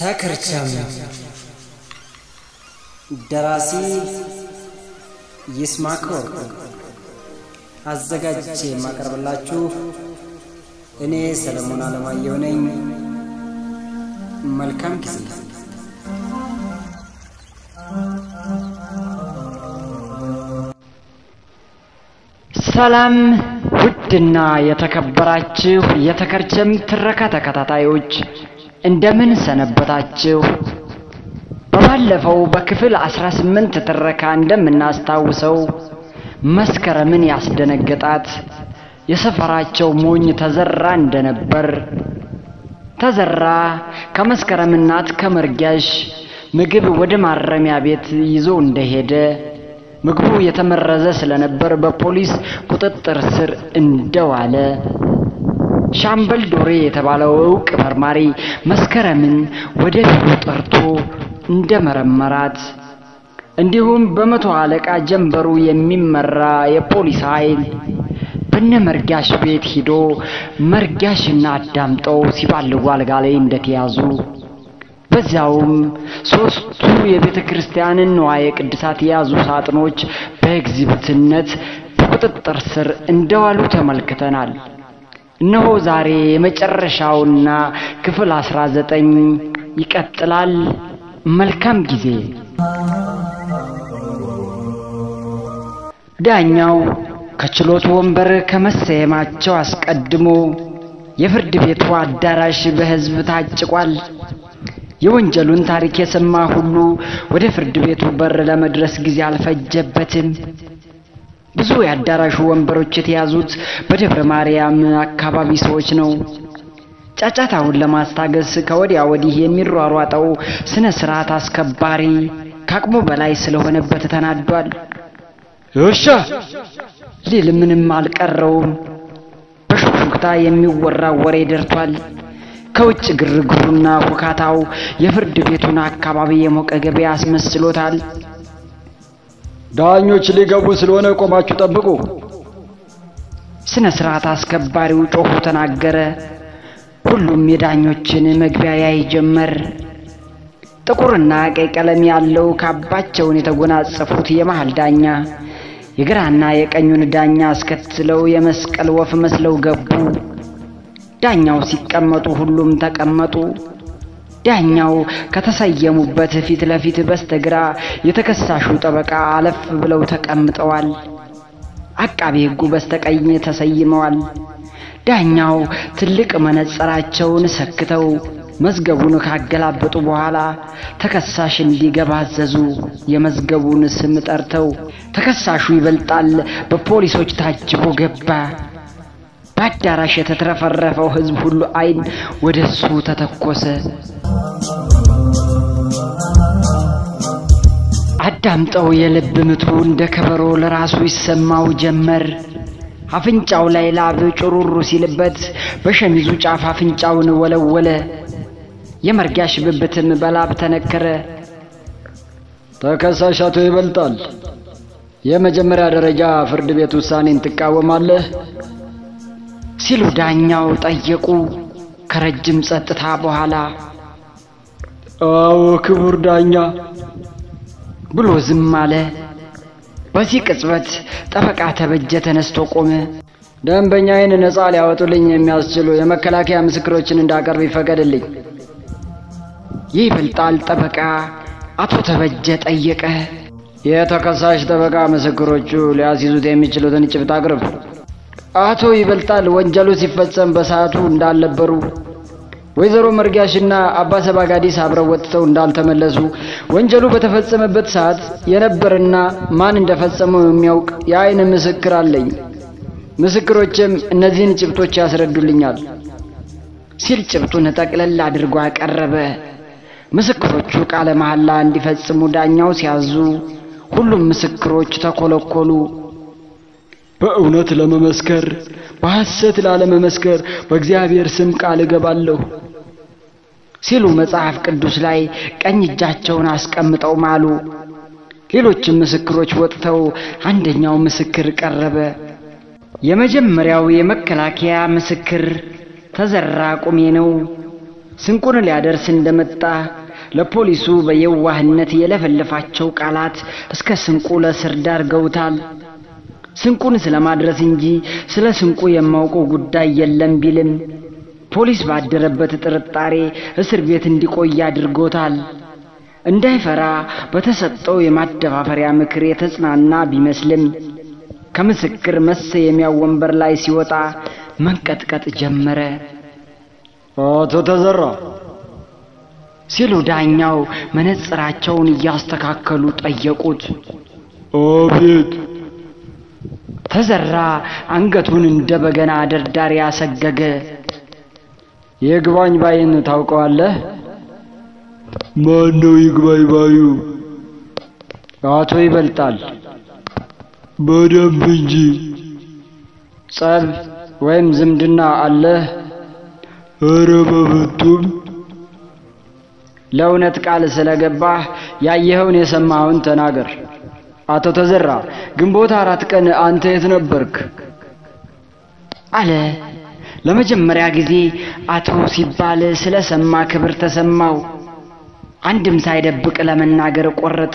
ተክርቸም ደራሲ ይስማዕከ ወርቁ አዘጋጅቼ የማቀርብላችሁ እኔ ሰለሞን አለማየሁ ነኝ። መልካም ጊዜ። ሰላም ውድና የተከበራችሁ የተከርቸም ትረካ ተከታታዮች እንደምን ሰነበታችሁ? በባለፈው በክፍል 18 ትረካ እንደምናስታውሰው መስከረምን ያስደነገጣት የሰፈራቸው ሞኝ ተዘራ እንደነበር ተዘራ ከመስከረም እናት ከመርጊያሽ ምግብ ወደ ማረሚያ ቤት ይዞ እንደሄደ ምግቡ የተመረዘ ስለነበር በፖሊስ ቁጥጥር ስር እንደዋለ ሻምበል ዶሬ የተባለው እውቅ መርማሪ መስከረምን ወደ ቢሮ ጠርቶ እንደመረመራት እንዲሁም በመቶ አለቃ ጀንበሩ የሚመራ የፖሊስ ኃይል በነ መርጋሽ ቤት ሂዶ መርጋሽና አዳምጠው ሲባልጉ አልጋ ላይ እንደተያዙ በዚያውም ሶስቱ የቤተ ክርስቲያንን ንዋየ ቅድሳት የያዙ ሳጥኖች በኤግዚቢትነት በቁጥጥር ስር እንደዋሉ ተመልክተናል። እነሆ ዛሬ የመጨረሻውና ክፍል አስራ ዘጠኝ ይቀጥላል። መልካም ጊዜ። ዳኛው ከችሎት ወንበር ከመሰየማቸው አስቀድሞ የፍርድ ቤቱ አዳራሽ በሕዝብ ታጭቋል። የወንጀሉን ታሪክ የሰማ ሁሉ ወደ ፍርድ ቤቱ በር ለመድረስ ጊዜ አልፈጀበትም። ብዙ የአዳራሹ ወንበሮች የተያዙት በደብረ ማርያም አካባቢ ሰዎች ነው። ጫጫታውን ለማስታገስ ከወዲያ ወዲህ የሚሯሯጠው ስነ ስርዓት አስከባሪ ከአቅሙ በላይ ስለሆነበት ተናዷል። እሻ ሊል ምንም አልቀረውም። በሹክሹክታ የሚወራው ወሬ ደርቷል። ከውጭ ግርግሩና ሁካታው የፍርድ ቤቱን አካባቢ የሞቀ ገበያ አስመስሎታል። ዳኞች ሊገቡ ስለሆነ ቆማችሁ ጠብቁ። ስነ ስርዓት አስከባሪው ጮሁ ተናገረ። ሁሉም የዳኞችን መግቢያ ያይ ጀመር። ጥቁርና ቀይ ቀለም ያለው ካባቸውን የተጎናጸፉት የመሃል ዳኛ የግራና የቀኙን ዳኛ አስከትለው የመስቀል ወፍ መስለው ገቡ። ዳኛው ሲቀመጡ ሁሉም ተቀመጡ። ዳኛው ከተሰየሙበት ፊት ለፊት በስተግራ የተከሳሹ ጠበቃ አለፍ ብለው ተቀምጠዋል። አቃቤ ሕጉ በስተቀኝ ተሰይመዋል። ዳኛው ትልቅ መነጽራቸውን ሰክተው መዝገቡን ካገላበጡ በኋላ ተከሳሽ እንዲገባ አዘዙ። የመዝገቡን ስም ጠርተው ተከሳሹ ይበልጣል በፖሊሶች ታጅቦ ገባ። በአዳራሽ የተትረፈረፈው ሕዝብ ሁሉ ዓይን ወደ እሱ ተተኮሰ። አዳምጠው የልብ ምቱ እንደ ከበሮ ለራሱ ይሰማው ጀመር። አፍንጫው ላይ ላብ ጩሩሩ ሲልበት በሸሚዙ ጫፍ አፍንጫውን ወለወለ። የመርጋሽ ብብትም በላብ ተነከረ። ተከሳሽ አቶ ይበልጣል፣ የመጀመሪያ ደረጃ ፍርድ ቤት ውሳኔን ትቃወማለህ? ሲሉ ዳኛው ጠየቁ። ከረጅም ጸጥታ በኋላ አዎ ክቡር ዳኛ ብሎ ዝም አለ። በዚህ ቅጽበት ጠበቃ ተበጀ ተነስቶ ቆመ። ደንበኛዬን ነፃ ሊያወጡልኝ የሚያስችሉ የመከላከያ ምስክሮችን እንዳቀርብ ይፈቀድልኝ። ይበልጣል ጠበቃ አቶ ተበጀ ጠየቀ። የተከሳሽ ጠበቃ ምስክሮቹ ሊያስይዙት የሚችሉትን ጭብጥ አቅርብ። አቶ ይበልጣል ወንጀሉ ሲፈጸም በሰዓቱ እንዳልነበሩ፣ ወይዘሮ መርጋሽና አባ ሰባጋዲስ አብረው ወጥተው እንዳልተመለሱ፣ ወንጀሉ በተፈጸመበት ሰዓት የነበርና ማን እንደፈጸመው የሚያውቅ የአይን ምስክር አለኝ። ምስክሮችም እነዚህን ጭብጦች ያስረዱልኛል ሲል ጭብጡን ጠቅለል አድርጎ አቀረበ። ምስክሮቹ ቃለ መሐላ እንዲፈጽሙ ዳኛው ሲያዙ ሁሉም ምስክሮች ተኮለኮሉ። በእውነት ለመመስከር በሐሰት ላለመመስከር በእግዚአብሔር ስም ቃል እገባለሁ ሲሉ መጽሐፍ ቅዱስ ላይ ቀኝ እጃቸውን አስቀምጠው ማሉ። ሌሎችም ምስክሮች ወጥተው አንደኛው ምስክር ቀረበ። የመጀመሪያው የመከላከያ ምስክር ተዘራ ቁሜ ነው። ስንቁን ሊያደርስ እንደመጣ ለፖሊሱ በየዋህነት የለፈለፋቸው ቃላት እስከ ስንቁ ለእስር ዳርገውታል። ስንቁን ስለማድረስ እንጂ ስለ ስንቁ የማውቀው ጉዳይ የለም ቢልም ፖሊስ ባደረበት ጥርጣሬ እስር ቤት እንዲቆይ አድርጎታል። እንዳይፈራ በተሰጠው የማደፋፈሪያ ምክር የተጽናና ቢመስልም ከምስክር መሰየሚያው ወንበር ላይ ሲወጣ መንቀጥቀጥ ጀመረ። አቶ ተዘራ ሲሉ ዳኛው መነጽራቸውን እያስተካከሉ ጠየቁት። አቤት። ተዘራ አንገቱን እንደ በገና ደርዳሪ አሰገገ። ይግባኝ ባይን ታውቀዋለህ? ማን ነው ይግባኝ ባዩ? አቶ ይበልጣል። በደንብ እንጂ። ጸብ ወይም ዝምድና አለህ? ኧረ በፍቱም። ለእውነት ቃል ስለገባህ ያየኸውን የሰማኸውን ተናገር። አቶ ተዘራ ግንቦት አራት ቀን አንተ የት ነበርክ? አለ። ለመጀመሪያ ጊዜ አቶ ሲባል ስለሰማ ክብር ተሰማው። አንድም ሳይደብቅ ለመናገር ቆረጠ።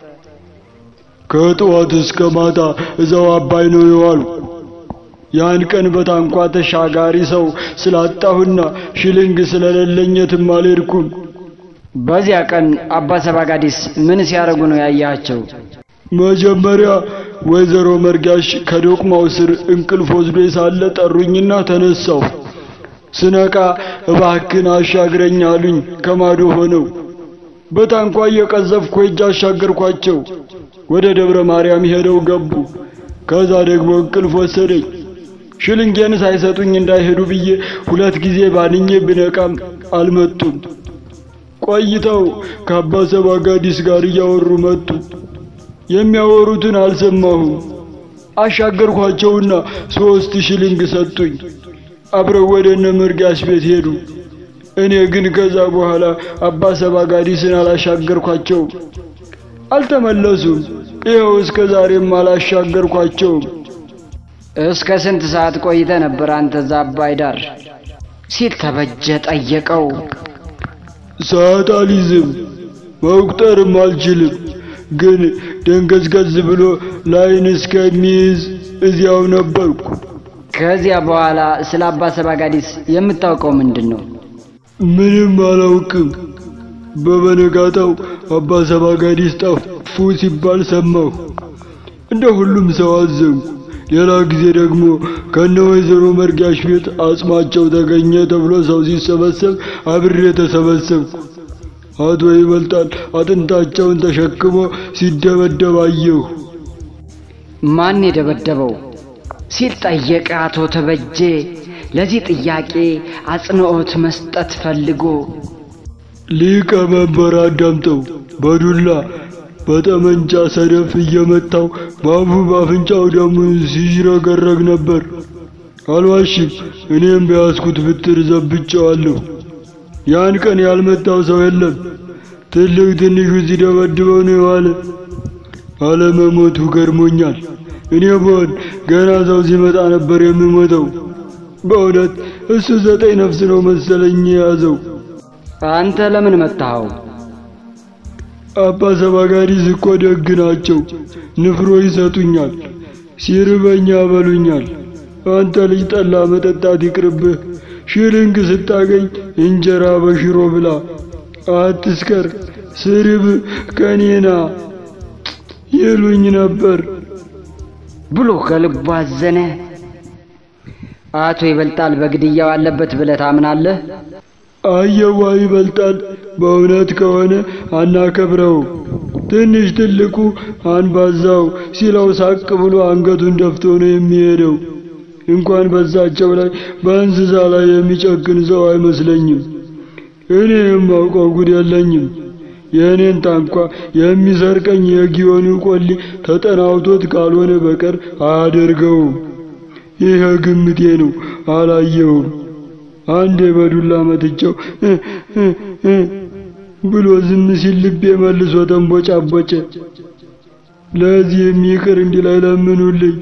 ከጠዋት እስከ ማታ እዛው አባይ ነው የዋሉ። ያን ቀን በታንኳ ተሻጋሪ ሰው ስላጣሁና ሽልንግ ስለሌለኝ የትም አልሄድኩም። በዚያ ቀን አባ ሰባጋዲስ ምን ሲያደርጉ ነው ያያቸው? መጀመሪያ ወይዘሮ መርጋሽ ከዶቅማው ስር እንቅልፍ ወስዶ ሳለ ጠሩኝና ተነሳሁ። ስነቃ እባክን አሻግረኝ አሉኝ። ከማዶ ሆነው በታንኳ እየቀዘፍኩ ሄጄ አሻገርኳቸው። ወደ ደብረ ማርያም ሄደው ገቡ። ከዛ ደግሞ እንቅልፍ ወሰደኝ። ሽልንጌን ሳይሰጡኝ እንዳይሄዱ ብዬ ሁለት ጊዜ ባንኜ ብነቃም አልመጡም። ቆይተው ከአባ ሰባጋዲስ ጋር እያወሩ መጡ። የሚያወሩትን አልሰማሁም። አሻገርኳቸውና ሶስት ሽልንግ ሰጡኝ። አብረው ወደ እነ መርጋሽ ቤት ሄዱ። እኔ ግን ከዛ በኋላ አባ ሰባጋዲስን አላሻገርኳቸውም። አልተመለሱም። ይኸው እስከ ዛሬም አላሻገርኳቸውም። እስከ ስንት ሰዓት ቆይተ ነበር አንተ እዛ አባይ ዳር? ሲል ተበጀ ጠየቀው። ሰዓት አልይዝም፣ መቁጠርም አልችልም። ግን ደንገዝገዝ ብሎ ላይን እስከሚይዝ እዚያው ነበርኩ። ከዚያ በኋላ ስለ አባ ሰባጋዲስ የምታውቀው ምንድን ነው? ምንም አላውቅም። በበነጋታው አባ ሰባጋዲስ ጠፉ ሲባል ሰማሁ። እንደ ሁሉም ሰው አዘንኩ። ሌላ ጊዜ ደግሞ ከነ ወይዘሮ መርጋሽ ቤት አጽማቸው ተገኘ ተብሎ ሰው ሲሰበሰብ አብሬ ተሰበሰብኩ። አቶ ይበልጣል አጥንታቸውን ተሸክሞ ሲደበደብ አየሁ። ማን የደበደበው? ሲል ጠየቀ አቶ ተበጀ ለዚህ ጥያቄ አጽንዖት መስጠት ፈልጎ። ሊቀ መንበር አዳምጠው በዱላ በጠመንጃ ሰደፍ እየመታው በአፉ በአፍንጫው ደሙን ሲዥረገረግ ነበር። አልዋሽም፣ እኔም በያዝኩት ብትር ዘብጨዋለሁ። ያን ቀን ያልመታው ሰው የለም። ትልቅ ትንሹ ሲደበድበው ነው የዋለ። አለመሞቱ ገርሞኛል። እኔ ብሆን ገና ሰው ሲመጣ ነበር የምሞተው። በእውነት እሱ ዘጠኝ ነፍስ ነው መሰለኝ የያዘው። አንተ ለምን መታኸው? አባ ሰባጋዲስ እኮ ደግ ናቸው። ንፍሮ ይሰጡኛል፣ ሲርበኛ ያበሉኛል። አንተ ልጅ ጠላ መጠጣት ይቅርብህ፣ ሽልንግ ስታገኝ እንጀራ በሽሮ ብላ፣ አትስከር፣ ስርብ ከኔና ይሉኝ ነበር ብሎ ከልቡ አዘነ። አቶ ይበልጣል በግድያው አለበት ብለህ ታምናለህ? አየዋ ይበልጣል። በእውነት ከሆነ አናከብረው። ትንሽ ትልቁ አንባዛው ሲለው ሳቅ ብሎ አንገቱን ደፍቶ ነው የሚሄደው። እንኳን በዛቸው ላይ በእንስሳ ላይ የሚጨክን ሰው አይመስለኝም። እኔ የማውቀው ጉድ የለኝም። የእኔን ታንኳ የሚሰርቀኝ የጊዮን ቆሊ ተጠናውቶት ካልሆነ በቀር አያደርገውም። ይህ ግምቴ ነው፣ አላየውም። አንዴ በዱላ መትቸው ብሎ ዝም ሲል ልቤ መልሶ ተንቦጫቦጨ። ለዚህም ይቅር እንዲላይ ለምኑልኝ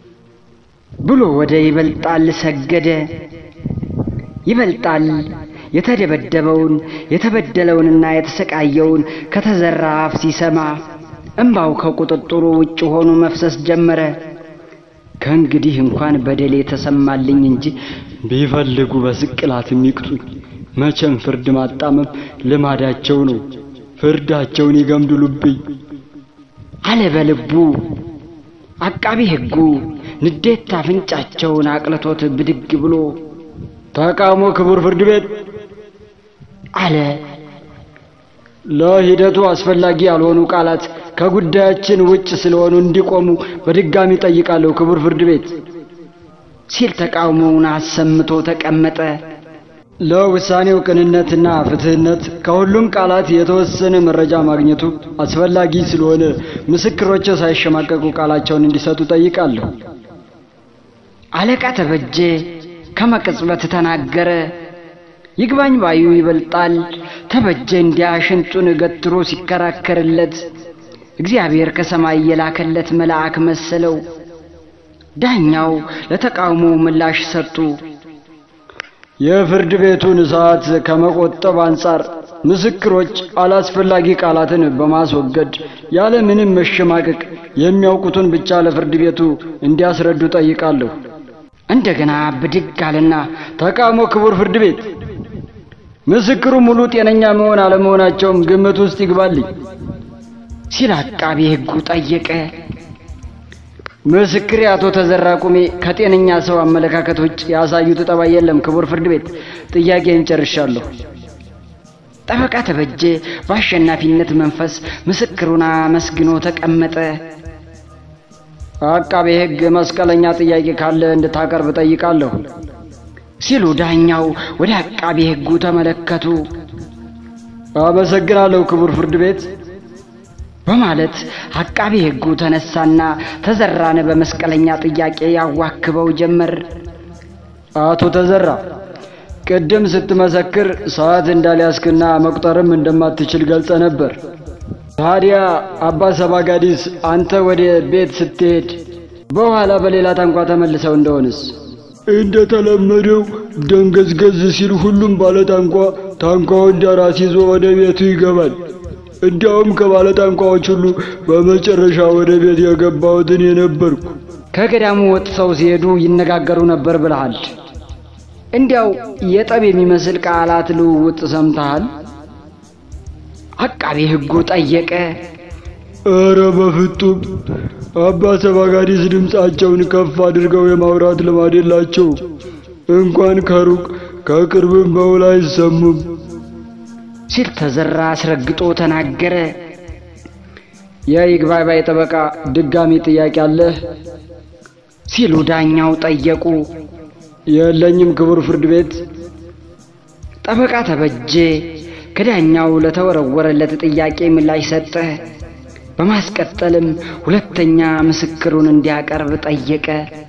ብሎ ወደ ይበልጣል ሰገደ። ይበልጣል የተደበደበውን የተበደለውንና የተሰቃየውን ከተዘራ አፍ ሲሰማ እምባው ከቁጥጥሩ ውጭ ሆኖ መፍሰስ ጀመረ። ከእንግዲህ እንኳን በደሌ ተሰማልኝ እንጂ ቢፈልጉ በስቅላት የሚቅጡኝ፣ መቼም ፍርድ ማጣመም ልማዳቸው ነው። ፍርዳቸውን ይገምድሉብኝ አለ በልቡ። አቃቢ ሕጉ ንዴት አፍንጫቸውን አቅልቶት ብድግ ብሎ ተቃውሞ ክቡር ፍርድ ቤት አለ። ለሂደቱ አስፈላጊ ያልሆኑ ቃላት ከጉዳያችን ውጭ ስለሆኑ እንዲቆሙ በድጋሚ ጠይቃለሁ ክቡር ፍርድ ቤት ሲል ተቃውሞውን አሰምቶ ተቀመጠ። ለውሳኔው ቅንነትና ፍትህነት ከሁሉም ቃላት የተወሰነ መረጃ ማግኘቱ አስፈላጊ ስለሆነ ምስክሮች ሳይሸማቀቁ ቃላቸውን እንዲሰጡ ጠይቃለሁ። አለቃ ተበጀ ከመቅጽበት ተናገረ። ይግባኝ ባዩ ይበልጣል። ተበጀ እንዲያ ሽንጡን ገትሮ ሲከራከርለት እግዚአብሔር ከሰማይ የላከለት መልአክ መሰለው። ዳኛው ለተቃውሞ ምላሽ ሰጡ። የፍርድ ቤቱን ሰዓት ከመቆጠብ አንጻር ምስክሮች አላስፈላጊ ቃላትን በማስወገድ ያለ ምንም መሸማቀቅ የሚያውቁትን ብቻ ለፍርድ ቤቱ እንዲያስረዱ ጠይቃለሁ። እንደገና ብድግ አለና ተቃውሞ ክቡር ፍርድ ቤት ምስክሩ ሙሉ ጤነኛ መሆን አለመሆናቸውም ግምት ውስጥ ይግባልኝ ሲል አቃቤ ሕጉ ጠየቀ። ምስክሬ አቶ ተዘራ ቁሜ ከጤነኛ ሰው አመለካከት ውጭ ያሳዩት ጠባይ የለም። ክቡር ፍርድ ቤት ጥያቄን ጨርሻለሁ። ጠበቃ ተበጀ በአሸናፊነት መንፈስ ምስክሩን አመስግኖ ተቀመጠ። አቃቤ ሕግ መስቀለኛ ጥያቄ ካለ እንድታቀርብ ጠይቃለሁ ሲሉ ዳኛው ወደ አቃቤ ሕጉ ተመለከቱ። አመሰግናለሁ ክቡር ፍርድ ቤት በማለት አቃቤ ሕጉ ተነሳና ተዘራን በመስቀለኛ ጥያቄ ያዋክበው ጀመር። አቶ ተዘራ ቅድም ስትመሰክር ሰዓት እንዳልያዝክና መቁጠርም እንደማትችል ገልጸ ነበር። ታዲያ አባ ሰባጋዲስ አንተ ወደ ቤት ስትሄድ በኋላ በሌላ ታንኳ ተመልሰው እንደሆንስ? እንደ ተለመደው ደንገዝገዝ ሲል ሁሉም ባለ ታንኳ ታንኳውን ዳራስ ይዞ ወደ ቤቱ ይገባል። እንዲያውም ከባለ ታንኳዎች ሁሉ በመጨረሻ ወደ ቤት የገባሁት እኔ ነበርኩ። ከገዳሙ ወጥተው ሲሄዱ ይነጋገሩ ነበር ብለሃል። እንዲያው የጠብ የሚመስል ቃላት ልውውጥ ሰምተሃል? አቃቤ ሕጉ ጠየቀ። ኧረ በፍጡም አባ ሰባጋዲስ ድምፃቸውን ከፍ አድርገው የማውራት ልማድ የላቸው። እንኳን ከሩቅ ከቅርብም በውል አይሰሙም ሲል ተዘራ አስረግጦ ተናገረ። የይግባኝ ባይ ጠበቃ ድጋሚ ጥያቄ አለህ? ሲሉ ዳኛው ጠየቁ። የለኝም ክቡር ፍርድ ቤት። ጠበቃ ተበጀ ከዳኛው ለተወረወረለት ጥያቄ ምላሽ ሰጠ። በማስቀጠልም ሁለተኛ ምስክሩን እንዲያቀርብ ጠየቀ።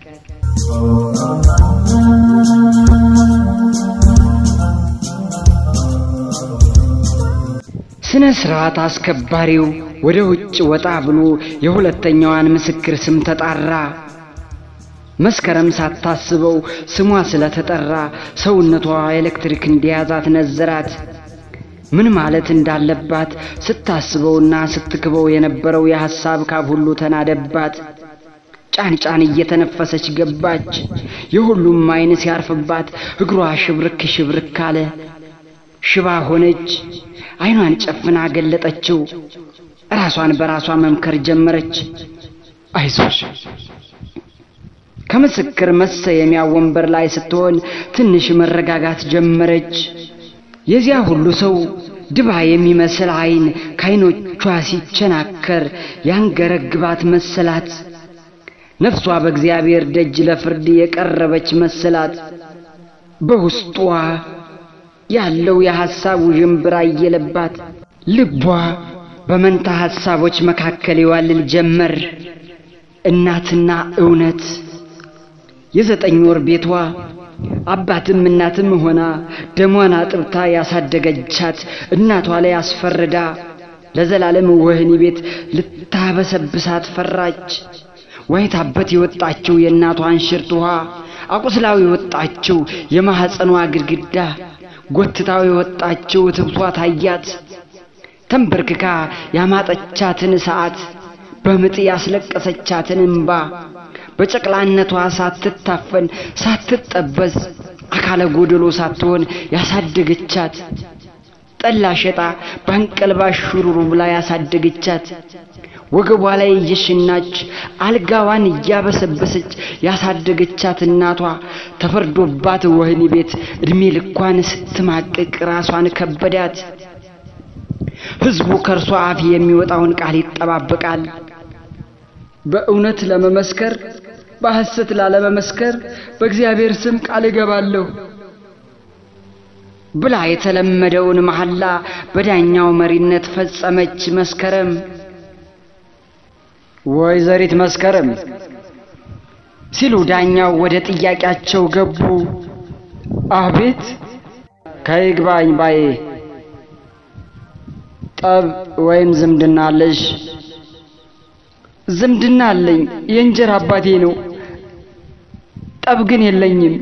ስነ ስርዓት አስከባሪው ወደ ውጭ ወጣ ብሎ የሁለተኛዋን ምስክር ስም ተጣራ። መስከረም ሳታስበው ስሟ ስለተጠራ ሰውነቷ ኤሌክትሪክ እንዲያዛት ነዘራት። ምን ማለት እንዳለባት ስታስበውና ስትክበው የነበረው የሐሳብ ካብ ሁሉ ተናደባት። ጫን ጫን እየተነፈሰች ገባች። የሁሉም ዓይን ሲያርፍባት እግሯ ሽብርክ ሽብርክ አለ። ሽባ ሆነች። ዓይኗን ጨፍና ገለጠችው። ራሷን በራሷ መምከር ጀመረች። አይዞሽ ከምስክር መሰየሚያ ወንበር ላይ ስትሆን ትንሽ መረጋጋት ጀመረች። የዚያ ሁሉ ሰው ድባ የሚመስል ዓይን ከዓይኖቿ ሲቸናከር ያንገረግባት መሰላት። ነፍሷ በእግዚአብሔር ደጅ ለፍርድ የቀረበች መሰላት። በውስጧ ያለው የሐሳብ ውዥንብር አየለባት። ልቧ በመንታ ሐሳቦች መካከል ይዋልል ጀመር። እናትና እውነት የዘጠኝ ወር ቤቷ አባትም እናትም ሆና ደሟን አጥብታ ያሳደገቻት እናቷ ላይ አስፈርዳ ለዘላለም ወህኒ ቤት ልታበሰብሳት ፈራች። ዋይታበት የወጣችው የእናቷን ሽርት ውሃ አቁስላው የወጣችው የማኅፀኗ ግድግዳ ጎትታው የወጣችው ትብቷ ታያት። ተንበርክካ ያማጠቻትን ሰዓት በምጥ ያስለቀሰቻትን እምባ በጨቅላነቷ ሳትታፈን ሳትጠበዝ አካለ ጎደሎ ሳትሆን ያሳደገቻት ጠላ ሸጣ በአንቀልባ ሹሩሩ ብላ ያሳደገቻት ወገቧ ላይ እየሽናች አልጋዋን እያበሰበሰች ያሳደገቻት እናቷ ተፈርዶባት ወህኒ ቤት እድሜ ልኳን ስትማቅቅ ራሷን ከበዳት። ሕዝቡ ከእርሷ አፍ የሚወጣውን ቃል ይጠባበቃል። በእውነት ለመመስከር በሐሰት ላለመመስከር በእግዚአብሔር ስም ቃል እገባለሁ ብላ የተለመደውን መሐላ በዳኛው መሪነት ፈጸመች። መስከረም ወይዘሪት መስከረም ሲሉ ዳኛው ወደ ጥያቄያቸው ገቡ። አቤት ከይግባኝ ባዬ ጠብ ወይም ዝምድና አለሽ? ዝምድና አለኝ፣ የእንጀራ አባቴ ነው። ጠብ ግን የለኝም።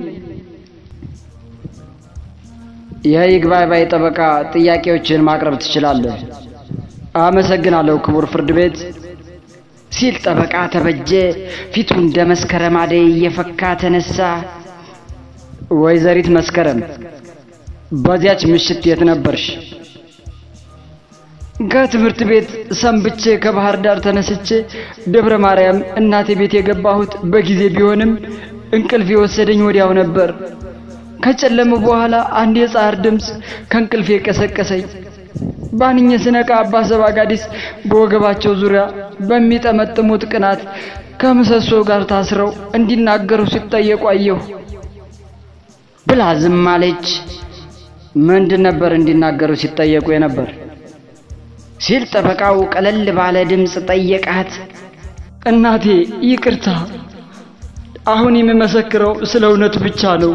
የይግባኝ ባይ ጠበቃ ጥያቄዎችን ማቅረብ ትችላለህ። አመሰግናለሁ ክቡር ፍርድ ቤት ሲል ጠበቃ ተበጀ ፊቱ እንደ መስከረም አደይ እየፈካ ተነሳ። ወይዘሪት መስከረም በዚያች ምሽት የት ነበርሽ? ከትምህርት ቤት ሰንብቼ ከባህር ዳር ተነስቼ ደብረ ማርያም እናቴ ቤት የገባሁት በጊዜ ቢሆንም እንቅልፍ የወሰደኝ ወዲያው ነበር። ከጨለመ በኋላ አንድ የጻር ድምፅ ከእንቅልፌ ቀሰቀሰኝ። ባንኘ ስነቃ አባ ሰባጋዲስ በወገባቸው ዙሪያ በሚጠመጥሙት ቅናት ከምሰሶ ጋር ታስረው እንዲናገሩ ሲጠየቁ አየሁ ብላ ዝም አለች። ምንድን ነበር እንዲናገሩ ሲጠየቁ የነበር? ሲል ጠበቃው ቀለል ባለ ድምፅ ጠየቃት። እናቴ ይቅርታ፣ አሁን የምመሰክረው ስለ እውነት ብቻ ነው።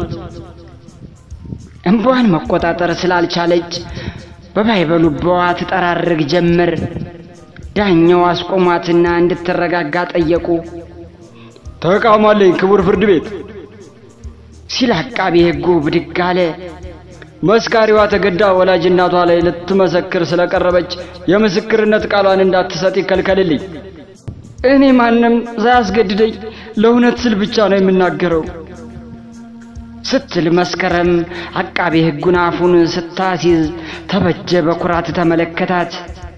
እንባዋን መቆጣጠር ስላልቻለች በባይበሉባዋ ትጠራርግ ጀመር። ዳኛው አስቆሟትና እንድትረጋጋ ጠየቁ። ተቃውማለኝ ክቡር ፍርድ ቤት ሲል አቃቤ ሕጉ ብድግ አለ። መስካሪዋ ተገዳ ወላጅ እናቷ ላይ ልትመሰክር ስለቀረበች የምስክርነት ቃሏን እንዳትሰጥ ይከልከልልኝ። እኔ ማንም ሳያስገድደኝ ለእውነት ስል ብቻ ነው የምናገረው ስትል መስከረም አቃቤ ሕጉን አፉን ስታሲዝ ተበጀ በኩራት ተመለከታት።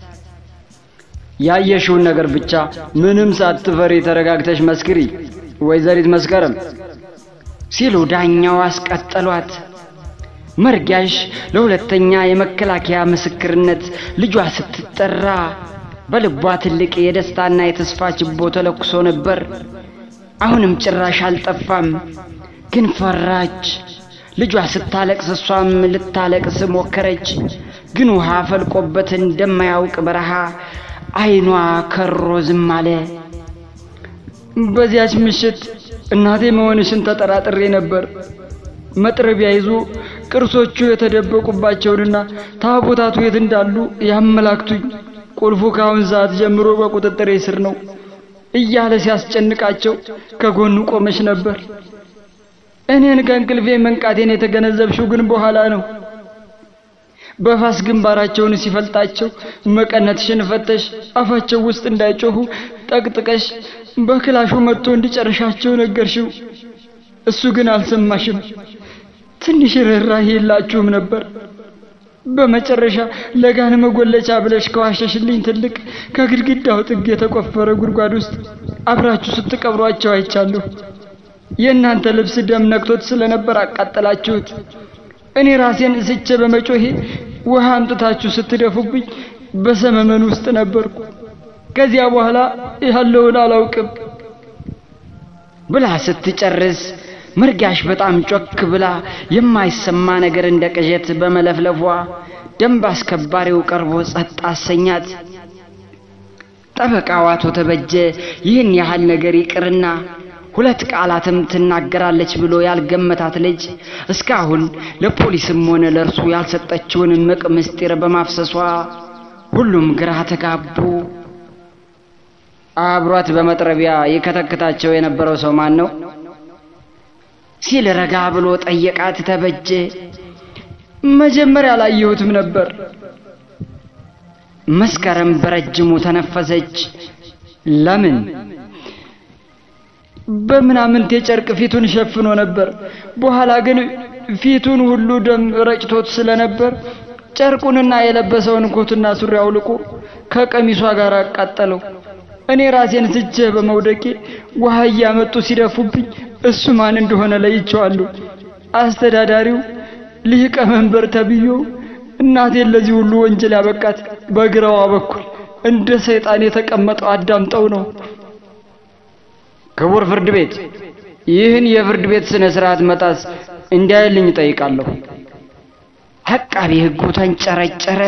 ያየሽውን ነገር ብቻ ምንም ሳትፈሪ ተረጋግተሽ መስክሪ ወይዘሪት መስከረም ሲሉ ዳኛው አስቀጠሏት። መርጊያሽ ለሁለተኛ የመከላከያ ምስክርነት ልጇ ስትጠራ በልቧ ትልቅ የደስታና የተስፋ ችቦ ተለኩሶ ነበር። አሁንም ጭራሽ አልጠፋም፣ ግን ፈራች። ልጇ ስታለቅስ እሷም ልታለቅስ ሞከረች። ግን ውሃ ፈልቆበት እንደማያውቅ በረሃ ዓይኗ ከሮ ዝም አለ። በዚያች ምሽት እናቴ መሆንሽን ተጠራጥሬ ነበር። መጥረቢያ ይዞ ቅርሶቹ የተደበቁባቸውንና ታቦታቱ የት እንዳሉ ያመላክቱኝ፣ ቁልፉ ከአሁን ሰዓት ጀምሮ በቁጥጥሬ ስር ነው እያለ ሲያስጨንቃቸው ከጎኑ ቆመሽ ነበር። እኔን ከእንቅልፌ መንቃቴን የተገነዘብሽው ግን በኋላ ነው። በፋስ ግንባራቸውን ሲፈልጣቸው መቀነትሽን ፈተሽ አፋቸው ውስጥ እንዳይጮሁ ጠቅጥቀሽ በክላሹ መጥቶ እንዲጨርሻቸው ነገርሽው። እሱ ግን አልሰማሽም። ትንሽ ርኅራኄ የላችሁም ነበር። በመጨረሻ ለጋን መጎለቻ ብለሽ ከዋሸሽልኝ ትልቅ ከግድግዳው ጥግ የተቆፈረ ጉድጓድ ውስጥ አብራችሁ ስትቀብሯቸው አይቻለሁ። የእናንተ ልብስ ደም ነክቶት ስለነበር አቃጠላችሁት። እኔ ራሴን ስቼ በመጮሄ ውሃ አምጥታችሁ ስትደፉብኝ በሰመመን ውስጥ ነበርኩ። ከዚያ በኋላ ያለውን አላውቅም ብላ ስትጨርስ መርጋሽ በጣም ጮክ ብላ የማይሰማ ነገር እንደ ቅዠት በመለፍለፏ ደንብ አስከባሪው ቀርቦ ጸጥ አሰኛት። ጠበቃው አቶ ተበጀ ይህን ያህል ነገር ይቅርና ሁለት ቃላትም ትናገራለች ብሎ ያልገመታት ልጅ እስካሁን ለፖሊስም ሆነ ለእርሱ ያልሰጠችውን እምቅ ምስጢር በማፍሰሷ ሁሉም ግራ ተጋቡ። አብሯት በመጥረቢያ የከተክታቸው የነበረው ሰው ማን ነው? ሲል ረጋ ብሎ ጠየቃት ተበጀ። መጀመሪያ አላየሁትም ነበር። መስከረም በረጅሙ ተነፈሰች። ለምን? በምናምንቴ ጨርቅ ፊቱን ሸፍኖ ነበር። በኋላ ግን ፊቱን ሁሉ ደም ረጭቶት ስለነበር ጨርቁንና የለበሰውን ኮትና ሱሪ አውልቆ ከቀሚሷ ጋር አቃጠለው። እኔ ራሴን ስቼ በመውደቄ ውሃ እያመጡ ሲደፉብኝ እሱ ማን እንደሆነ ለይቼዋለሁ። አስተዳዳሪው ሊቀ መንበር ተብዬው እናቴን ለዚህ ሁሉ ወንጀል ያበቃት በግራዋ በኩል እንደ ሰይጣን የተቀመጠው አዳምጠው ነው። ክቡር ፍርድ ቤት ይህን የፍርድ ቤት ስነ ስርዓት መጣስ እንዲያይልኝ ጠይቃለሁ። አቃቢ ሕጉ ተንጨረጨረ።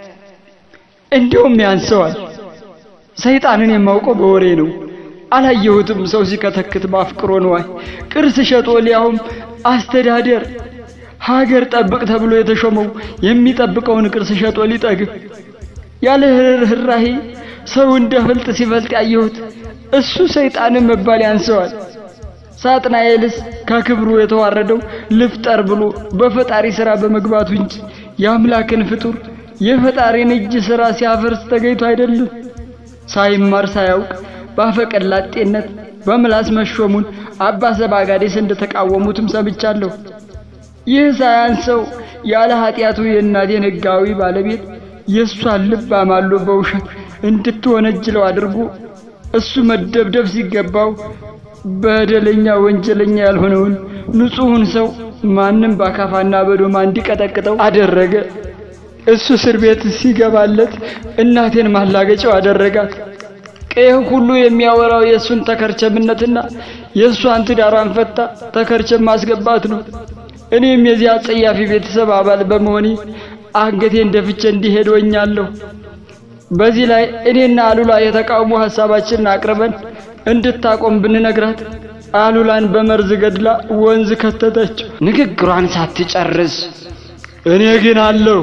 እንዲሁም ያንሰዋል። ሰይጣንን የማውቀው በወሬ ነው። አላየሁትም። ሰው ሲከተክት ማፍቅሮ ነዋይ ቅርስ ሸጦ ሊያውም አስተዳደር ሀገር ጠብቅ ተብሎ የተሾመው የሚጠብቀውን ቅርስ ሸጦ ሊጠግብ ያለ ርኅራሄ ሰው እንደ ፍልጥ ሲፈልጥ ያየሁት እሱ ሰይጣንን መባል ያንሰዋል። ሳጥናኤልስ ከክብሩ የተዋረደው ልፍጠር ብሎ በፈጣሪ ሥራ በመግባቱ እንጂ የአምላክን ፍጡር የፈጣሪን እጅ ሥራ ሲያፈርስ ተገኝቶ አይደለም። ሳይማር ሳያውቅ ባፈቀላጤነት በምላስ መሾሙን አባ ሰባጋዴስ እንደተቃወሙትም ሰምቻለሁ። ይህ ሳያንሰው ያለ ኃጢአቱ የእናቴን ሕጋዊ ባለቤት የእሷን ልብ አማሎ በውሸት እንድትወነጅለው አድርጎ እሱ መደብደብ ሲገባው በደለኛ ወንጀለኛ ያልሆነውን ንጹሑን ሰው ማንም በአካፋና በዶማ እንዲቀጠቅጠው አደረገ። እሱ እስር ቤት ሲገባለት እናቴን ማላገጫው አደረጋት። ቀይህ ሁሉ የሚያወራው የእሱን ተከርቸምነትና የእሷን ትዳሯን ፈታ ተከርቸም ማስገባት ነው። እኔም የዚያ አጸያፊ ቤተሰብ አባል በመሆኔ አንገቴን ደፍቼ እንዲሄድ ወኛለሁ። በዚህ ላይ እኔና አሉላ የተቃውሞ ሐሳባችንን አቅርበን እንድታቆም ብንነግራት አሉላን በመርዝ ገድላ ወንዝ ከተተችው። ንግግሯን ሳትጨርስ እኔ ግን አለሁ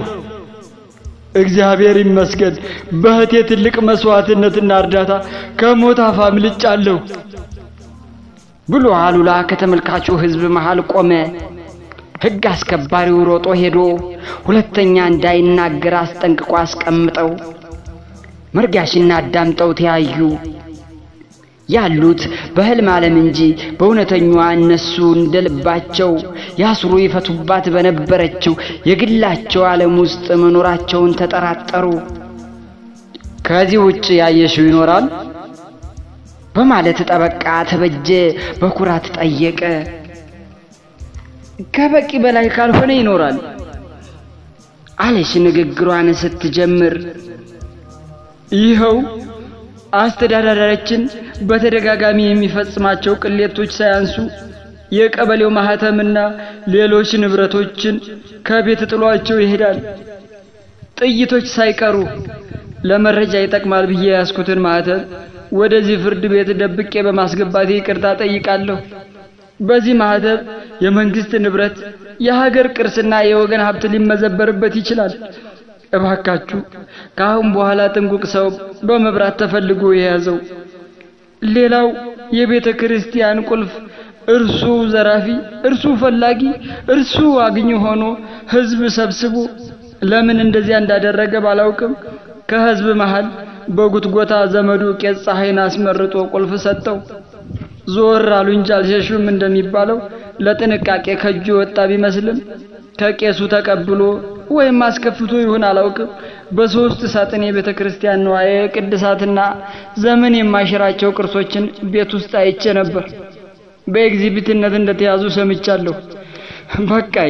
እግዚአብሔር ይመስገን በእህቴ ትልቅ መስዋዕትነትና እርዳታ ከሞት አፍ አምልጫለሁ ብሎ አሉላ ከተመልካቹ ሕዝብ መሃል ቆመ። ሕግ አስከባሪው ሮጦ ሄዶ ሁለተኛ እንዳይናገር አስጠንቅቆ አስቀምጠው። መርጋሽና አዳምጠው ተያዩ። ያሉት በሕልም ዓለም እንጂ በእውነተኛዋ እነሱ እንደ ልባቸው ያስሩ ይፈቱባት በነበረችው የግላቸው ዓለም ውስጥ መኖራቸውን ተጠራጠሩ። ከዚህ ውጭ ያየሽው ይኖራል በማለት ጠበቃ ተበጀ በኩራት ጠየቀ። ከበቂ በላይ ካልሆነ ይኖራል አለች ንግግሯን ስትጀምር። ይኸው አስተዳዳሪያችን በተደጋጋሚ የሚፈጽማቸው ቅሌቶች ሳያንሱ የቀበሌው ማህተምና ሌሎች ንብረቶችን ከቤት ጥሏቸው ይሄዳል። ጥይቶች ሳይቀሩ ለመረጃ ይጠቅማል ብዬ ያስኩትን ማህተም ወደዚህ ፍርድ ቤት ደብቄ በማስገባቴ ይቅርታ ጠይቃለሁ። በዚህ ማህተም የመንግስት ንብረት፣ የሀገር ቅርስና የወገን ሀብት ሊመዘበርበት ይችላል። እባካችሁ ከአሁን በኋላ ጥንቁቅ ሰው በመብራት ተፈልጎ የያዘው። ሌላው የቤተ ክርስቲያን ቁልፍ እርሱ ዘራፊ፣ እርሱ ፈላጊ፣ እርሱ አግኝ ሆኖ ህዝብ ሰብስቦ ለምን እንደዚያ እንዳደረገ ባላውቅም ከህዝብ መሃል በጉትጎታ ዘመዱ ቄስ ፀሐይን አስመርጦ ቁልፍ ሰጠው። ዞር አሉ እንጂ አልሸሹም እንደሚባለው ለጥንቃቄ ከእጁ ወጣ ቢመስልም ከቄሱ ተቀብሎ ወይም አስከፍቶ ይሁን አላውቅም በሶስት ሳጥን የቤተ ክርስቲያን ንዋየ ቅድሳትና ዘመን የማይሽራቸው ቅርሶችን ቤት ውስጥ አይቼ ነበር። በኤግዚቢትነት እንደተያዙ ሰምቻለሁ። በቃይ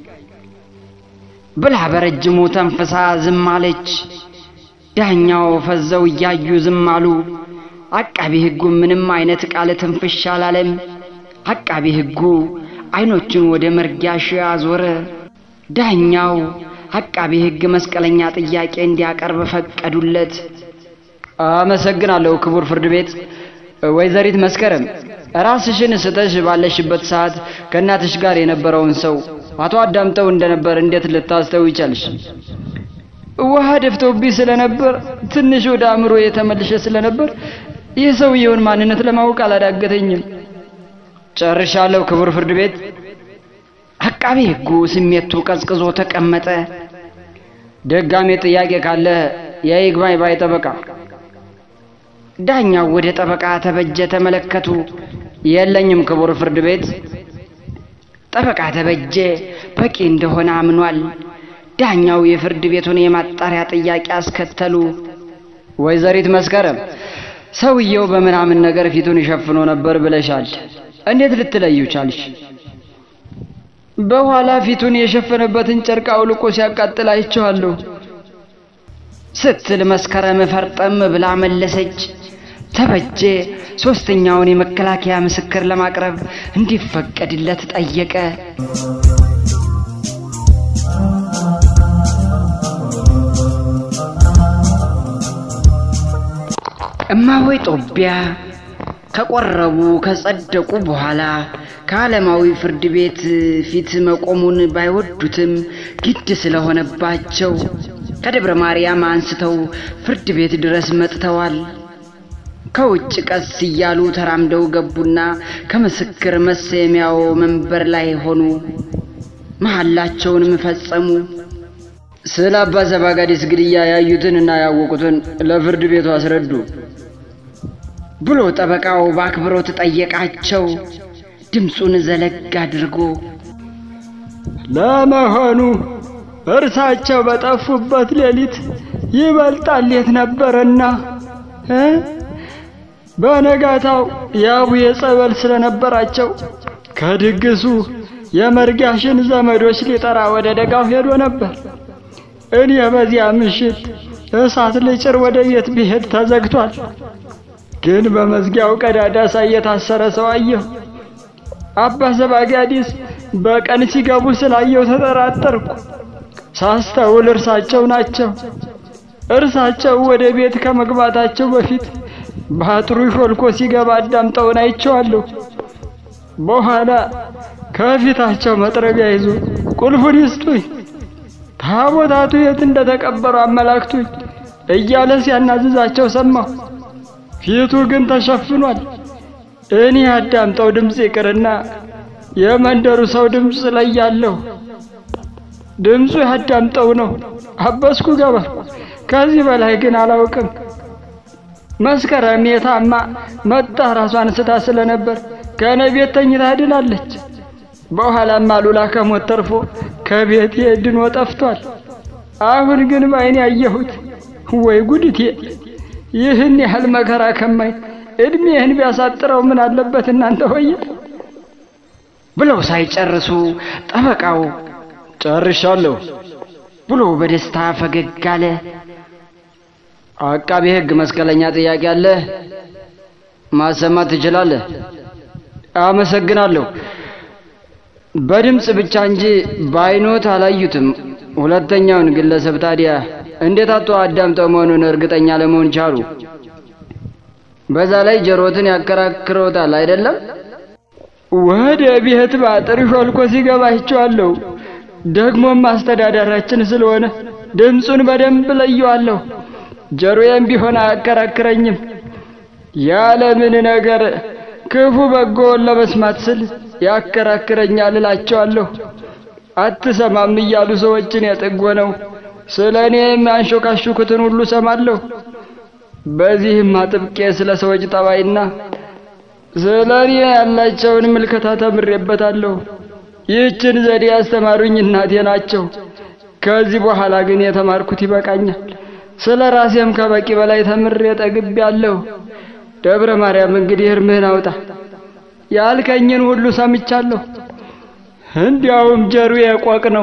ብላ በረጅሙ ተንፍሳ ዝም አለች። ዳኛው ፈዘው እያዩ ዝም አሉ። አቃቢ ሕጉ ምንም አይነት ቃል ትንፍሽ አላለም። አቃቢ ሕጉ አይኖቹን ወደ መርጊያሽ አዞረ። ዳኛው አቃቢ ሕግ መስቀለኛ ጥያቄ እንዲያቀርብ ፈቀዱለት። አመሰግናለሁ ክቡር ፍርድ ቤት። ወይዘሪት መስከረም ራስሽን ስተሽ ባለሽበት ሰዓት ከእናትሽ ጋር የነበረውን ሰው አቶ አዳምጠው እንደነበር እንዴት ልታስተው ይቻልሽ? ውሃ ደፍተውብኝ ስለነበር ትንሽ ወደ አእምሮ የተመልሸ ስለነበር የሰውየውን ማንነት ለማወቅ አላዳገተኝም። ጨርሻለሁ ክቡር ፍርድ ቤት። አቃቤ ሕጉ ስሜቱ ቀዝቅዞ ተቀመጠ። ደጋሜ ጥያቄ ካለ የይግባኝ ባይ ጠበቃ። ዳኛው ወደ ጠበቃ ተበጀ ተመለከቱ። የለኝም ክቡር ፍርድ ቤት። ጠበቃ ተበጀ በቂ እንደሆነ አምኗል። ዳኛው የፍርድ ቤቱን የማጣሪያ ጥያቄ አስከተሉ። ወይዘሪት መስከረም ሰውየው በምናምን ነገር ፊቱን ይሸፍኖ ነበር ብለሻል። እንዴት ልትለዩ ቻልሽ? በኋላ ፊቱን የሸፈነበትን ጨርቅ አውልቆ ሲያቃጥል አይቼዋለሁ ስትል መስከረም ፈርጠም ብላ መለሰች። ተበጀ ሶስተኛውን የመከላከያ ምስክር ለማቅረብ እንዲፈቀድለት ጠየቀ። እማሆይ ጦቢያ ከቆረቡ ከጸደቁ በኋላ ከዓለማዊ ፍርድ ቤት ፊት መቆሙን ባይወዱትም ግድ ስለሆነባቸው ከደብረ ማርያም አንስተው ፍርድ ቤት ድረስ መጥተዋል። ከውጭ ቀስ እያሉ ተራምደው ገቡና ከምስክር መሰየሚያው መንበር ላይ ሆኑ። መሐላቸውንም ፈጸሙ። ስለ አባ ዘባጋዲስ ግድያ ያዩትን እና ያወቁትን ለፍርድ ቤቱ አስረዱ ብሎ ጠበቃው በአክብሮት ጠየቃቸው። ድምፁን ዘለግ አድርጎ ለመሆኑ እርሳቸው በጠፉበት ሌሊት ይበልጣል የት ነበረና እ በነጋታው የአቡዬ ጸበል ስለነበራቸው ከድግሱ የመርጋሽን ዘመዶች ሊጠራ ወደ ደጋው ሄዶ ነበር። እኔ በዚያ ምሽት እሳት ልጭር ወደ ቤት ብሄድ ተዘግቷል። ግን በመዝጊያው ቀዳዳ ሳይ የታሰረ ሰው አየሁ። አባ ዘባጋዲስ በቀን ሲገቡ ስላየው ተጠራጠርኩ። ሳስተውል እርሳቸው ናቸው። እርሳቸው ወደ ቤት ከመግባታቸው በፊት በአጥሩ ሾልኮ ሲገባ አዳምጠውን አይቼዋለሁ። በኋላ ከፊታቸው መጥረቢያ ይዞ ቁልፉን ይስጡኝ፣ ታቦታቱ የት እንደተቀበሩ አመላክቱኝ እያለ ሲያናዝዛቸው ሰማሁ። ፊቱ ግን ተሸፍኗል። እኔ አዳምጠው ድምፅ ይቅርና የመንደሩ ሰው ድምፅ ላይ ያለሁ ድምፁ ያዳምጠው ነው። አበስኩ ገባ። ከዚህ በላይ ግን አላውቅም። መስከረም የታማ መጣ ራሷን ስታ ስለነበር ከእኔ ቤት ተኝታ ድናለች። በኋላም አሉላ ከሞት ተርፎ ከቤት ድኖ ጠፍቷል። አሁን ግን በዓይኔ ያየሁት ወይ ጉድቴ! ይህን ያህል መከራ ከማይ እድሜህን ቢያሳጥረው ምን አለበት እናንተ ሆይ ብለው ሳይጨርሱ ጠበቃው ጨርሻለሁ ብሎ በደስታ ፈገግ አለ። አቃቤ ሕግ መስቀለኛ ጥያቄ አለ ማሰማት ትችላለህ። አመሰግናለሁ። በድምፅ ብቻ እንጂ በዓይኖት አላዩትም። ሁለተኛውን ግለሰብ ታዲያ እንዴት አቶ አዳምጠው መሆኑን እርግጠኛ ለመሆን ቻሉ? በዛ ላይ ጆሮትን ያከራክረውታል አይደለም? ወደ ቤት በአጥር ሾልኮ ሲገባ አይቼዋለሁ። ደግሞም አስተዳዳራችን ስለሆነ ድምፁን በደንብ ለየዋለሁ። ጆሮዬም ቢሆን አያከራክረኝም። ያለምን ነገር ክፉ በጎውን ለመስማት ስል ያከራክረኛል እላቸዋለሁ። አትሰማም እያሉ ሰዎችን የጠጎነው ስለ እኔ የሚያንሾካሹኩትን ሁሉ ሰማለሁ። በዚህም አጥብቄ ስለ ሰዎች ጠባይና ስለ እኔ ያላቸውን ምልከታ ተምሬበታለሁ። ይህችን ዘዴ ያስተማሩኝ እናቴ ናቸው። ከዚህ በኋላ ግን የተማርኩት ይበቃኛል። ስለ ራሴም ከበቂ በላይ ተምሬ ጠግቤያለሁ። ደብረ ማርያም እንግዲህ እርምህን አውጣ። ያልከኝን ሁሉ ሰምቻለሁ። እንዲያውም ጆሮዬ ቆቅ ነው።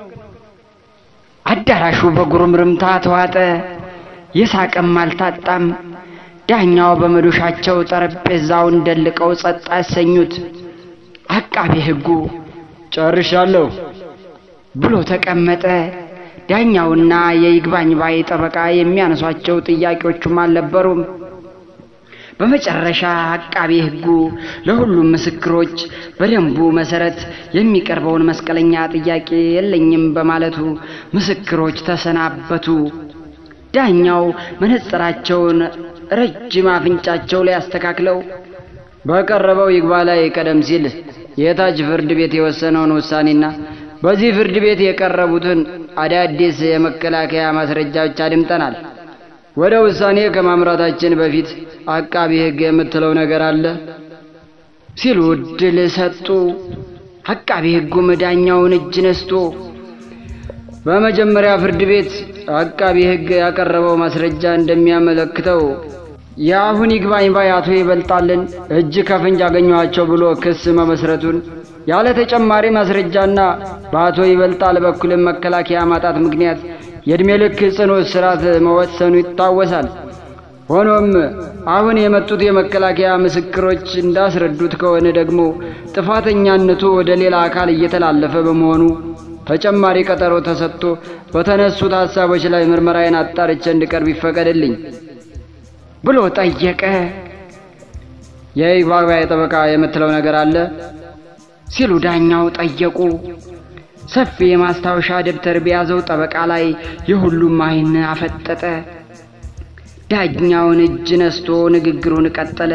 አዳራሹ በጉርምርምታ ተዋጠ። የሳቅም አልታጣም። ዳኛው በመዶሻቸው ጠረጴዛውን ደልቀው ጸጥ አሰኙት። አቃቤ ሕጉ ጨርሻለሁ ብሎ ተቀመጠ። ዳኛውና የይግባኝ ባይ ጠበቃ የሚያነሷቸው ጥያቄዎቹም አልነበሩም። በመጨረሻ አቃቤ ሕጉ ለሁሉም ምስክሮች በደንቡ መሰረት የሚቀርበውን መስቀለኛ ጥያቄ የለኝም በማለቱ ምስክሮች ተሰናበቱ። ዳኛው መነጽራቸውን ረጅም አፍንጫቸው ላይ አስተካክለው በቀረበው ይግባ ላይ ቀደም ሲል የታች ፍርድ ቤት የወሰነውን ውሳኔና በዚህ ፍርድ ቤት የቀረቡትን አዳዲስ የመከላከያ ማስረጃዎች አድምጠናል። ወደ ውሳኔ ከማምራታችን በፊት አቃቢ ሕግ የምትለው ነገር አለ ሲሉ እድል ሰጡ። አቃቢ ሕጉም ዳኛውን እጅ ነስቶ በመጀመሪያ ፍርድ ቤት አቃቢ ሕግ ያቀረበው ማስረጃ እንደሚያመለክተው የአሁን ይግባኝ ባይ አቶ ይበልጣልን እጅ ከፍንጅ አገኘኋቸው ብሎ ክስ መመስረቱን ያለ ተጨማሪ ማስረጃና በአቶ ይበልጣል በኩልም መከላከያ ማጣት ምክንያት የዕድሜ ልክ ጽኑ እስራት መወሰኑ ይታወሳል። ሆኖም አሁን የመጡት የመከላከያ ምስክሮች እንዳስረዱት ከሆነ ደግሞ ጥፋተኛነቱ ወደ ሌላ አካል እየተላለፈ በመሆኑ ተጨማሪ ቀጠሮ ተሰጥቶ በተነሱት ሐሳቦች ላይ ምርመራዬን አጣርቼ እንድቀርብ ይፈቀድልኝ ብሎ ጠየቀ። የይግባኝ ጠበቃ የምትለው ነገር አለ ሲሉ ዳኛው ጠየቁ። ሰፊ የማስታወሻ ደብተር በያዘው ጠበቃ ላይ የሁሉም ዓይን አፈጠጠ። ዳኛውን እጅ ነስቶ ንግግሩን ቀጠለ።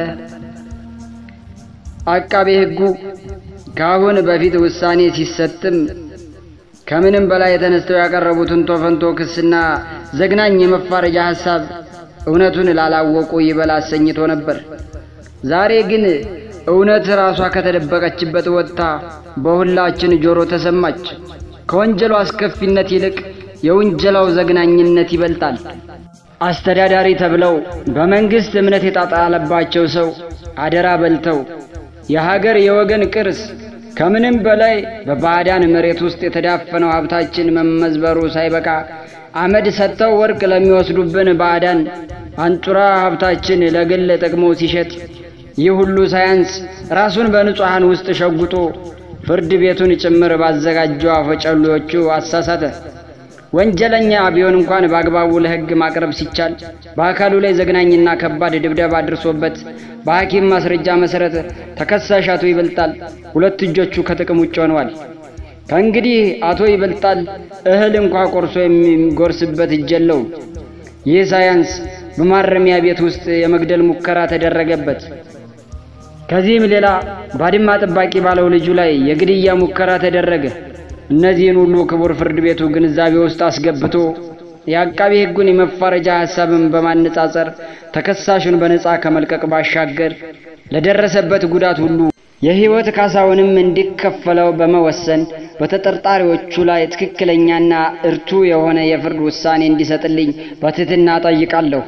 አቃቤ ሕጉ ከአሁን በፊት ውሳኔ ሲሰጥም ከምንም በላይ ተነስተው ያቀረቡትን ቶፈንቶ ክስና ዘግናኝ የመፋረጃ ሐሳብ እውነቱን ላላወቁ ይበል አሰኝቶ ነበር። ዛሬ ግን እውነት ራሷ ከተደበቀችበት ወጥታ በሁላችን ጆሮ ተሰማች። ከወንጀሉ አስከፊነት ይልቅ የውንጀላው ዘግናኝነት ይበልጣል። አስተዳዳሪ ተብለው በመንግሥት እምነት የጣጣለባቸው ሰው አደራ በልተው የሀገር የወገን ቅርስ ከምንም በላይ በባዕዳን መሬት ውስጥ የተዳፈነው ሀብታችን መመዝበሩ ሳይበቃ አመድ ሰጥተው ወርቅ ለሚወስዱብን ባዕዳን አንጡራ ሀብታችን ለግል ጥቅሙ ሲሸጥ ይህ ሁሉ ሳያንስ ራሱን በንጹሐን ውስጥ ሸጉጦ ፍርድ ቤቱን ጭምር ባዘጋጀው አፈጨሎቹ አሳሳተ። ወንጀለኛ ቢሆን እንኳን በአግባቡ ለሕግ ማቅረብ ሲቻል በአካሉ ላይ ዘግናኝና ከባድ ድብደባ አድርሶበት በሐኪም ማስረጃ መሠረት ተከሳሽ አቶ ይበልጣል ሁለት እጆቹ ከጥቅም ውጭ ሆነዋል። ከእንግዲህ አቶ ይበልጣል እህል እንኳ ቆርሶ የሚጎርስበት እጅ የለውም። ይህ ሳያንስ በማረሚያ ቤት ውስጥ የመግደል ሙከራ ተደረገበት። ከዚህም ሌላ ባድማ ጠባቂ ባለው ልጁ ላይ የግድያ ሙከራ ተደረገ። እነዚህን ሁሉ ክቡር ፍርድ ቤቱ ግንዛቤ ውስጥ አስገብቶ የአቃቢ ሕጉን የመፋረጃ ሐሳብን በማነጻጸር ተከሳሹን በነጻ ከመልቀቅ ባሻገር ለደረሰበት ጉዳት ሁሉ የሕይወት ካሳውንም እንዲከፈለው በመወሰን በተጠርጣሪዎቹ ላይ ትክክለኛና እርቱ የሆነ የፍርድ ውሳኔ እንዲሰጥልኝ በትሕትና ጠይቃለሁ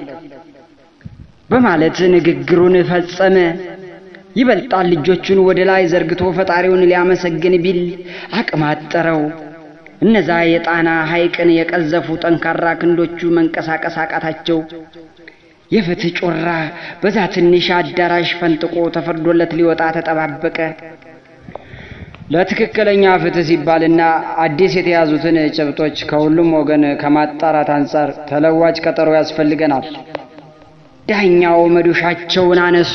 በማለት ንግግሩን ፈጸመ። ይበልጣል ልጆቹን ወደ ላይ ዘርግቶ ፈጣሪውን ሊያመሰግን ቢል አቅም አጠረው። እነዛ የጣና ሐይቅን የቀዘፉ ጠንካራ ክንዶቹ መንቀሳቀስ አቃታቸው። የፍትህ ጮራ በዛ ትንሽ አዳራሽ ፈንጥቆ ተፈርዶለት ሊወጣ ተጠባበቀ። ለትክክለኛ ፍትህ ሲባልና አዲስ የተያዙትን ጭብጦች ከሁሉም ወገን ከማጣራት አንጻር ተለዋጭ ቀጠሮ ያስፈልገናል። ዳኛው መዶሻቸውን አነሱ።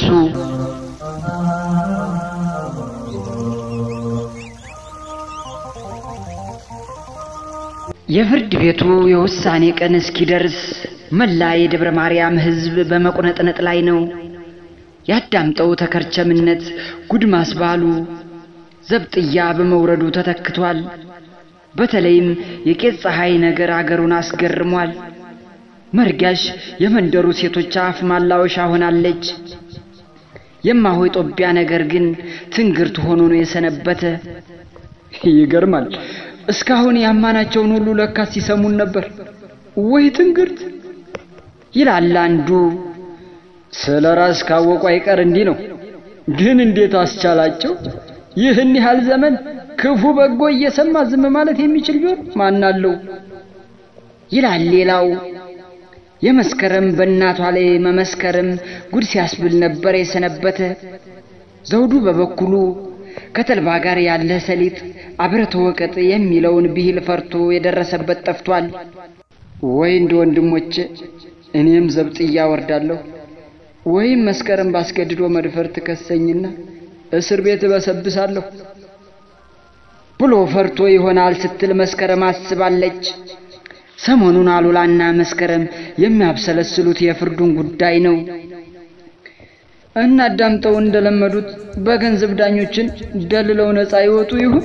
የፍርድ ቤቱ የውሳኔ ቀን እስኪደርስ መላ የደብረ ማርያም ሕዝብ በመቁነጥነጥ ላይ ነው። ያዳምጠው ተከርቸምነት ጉድ ማስባሉ ዘብጥያ በመውረዱ ተተክቷል። በተለይም የቄስ ፀሐይ ነገር አገሩን አስገርሟል። መርጋሽ የመንደሩ ሴቶች አፍ ማላወሻ ሆናለች። የማሆይ ጦቢያ ነገር ግን ትንግርት ሆኖ ነው የሰነበተ። ይገርማል። እስካሁን ያማናቸውን ሁሉ ለካስ ሲሰሙን ነበር። ወይ ትንግርት ይላል አንዱ። ስለ ራስ ካወቁ አይቀር እንዲህ ነው። ግን እንዴት አስቻላቸው? ይህን ያህል ዘመን ክፉ በጎ እየሰማ ዝም ማለት የሚችል ቢሆን ማናለው? ይላል ሌላው። የመስከረም በእናቷ ላይ መመስከርም ጉድ ሲያስብል ነበር የሰነበተ። ዘውዱ በበኩሉ ከተልባ ጋር ያለ ሰሊጥ አብረተ ወቀጥ የሚለውን ብሂል ፈርቶ የደረሰበት ጠፍቷል። ወይ እንደ ወንድሞቼ እኔም ዘብጥያ ወርዳለሁ ወይም መስከረም ባስገድዶ መድፈር ትከሰኝና እስር ቤት እበሰብሳለሁ ብሎ ፈርቶ ይሆናል ስትል መስከረም አስባለች። ሰሞኑን አሉላና መስከረም የሚያብሰለስሉት የፍርዱን ጉዳይ ነው። እናዳምጠው እንደለመዱት በገንዘብ ዳኞችን ደልለው ነፃ ይወጡ ይሁን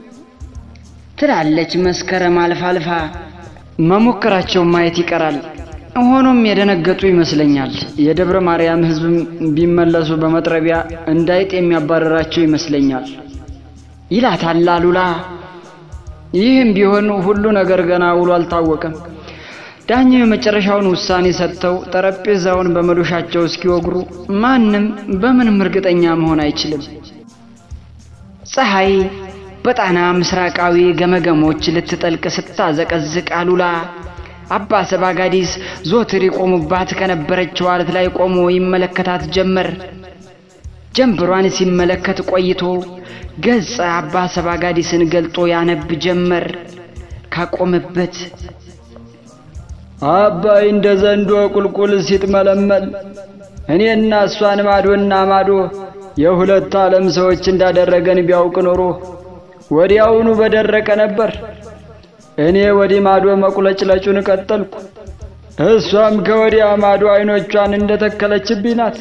ትላለች መስከረም አልፋ አልፋ። መሞከራቸው ማየት ይቀራል። ሆኖም የደነገጡ ይመስለኛል። የደብረ ማርያም ሕዝብም ቢመለሱ በመጥረቢያ እንዳይጥ የሚያባረራቸው ይመስለኛል ይላታል አሉላ። ይህም ቢሆን ሁሉ ነገር ገና ውሎ አልታወቀም። ዳኛው የመጨረሻውን ውሳኔ ሰጥተው ጠረጴዛውን በመዶሻቸው እስኪወግሩ ማንም በምንም እርግጠኛ መሆን አይችልም። ፀሐይ በጣና ምስራቃዊ ገመገሞች ልትጠልቅ ስታዘቀዝቅ አሉላ አባ ሰባጋዲስ ዞትር ይቆሙባት ከነበረችው አለት ላይ ቆሞ ይመለከታት ጀመር። ጀንበሯን ሲመለከት ቆይቶ ገጸ አባ ሰባጋዲስን ገልጦ ያነብ ጀመር ካቆመበት አባይ እንደ ዘንዶ ቁልቁል ሲጥመለመል እኔና እሷን ማዶና ማዶ የሁለት ዓለም ሰዎች እንዳደረገን ቢያውቅ ኖሮ ወዲያውኑ በደረቀ ነበር። እኔ ወዲህ ማዶ መቁለጭለጩን ቀጠልኩ። እሷም ከወዲያ ማዶ አይኖቿን እንደተከለችብኝ ናት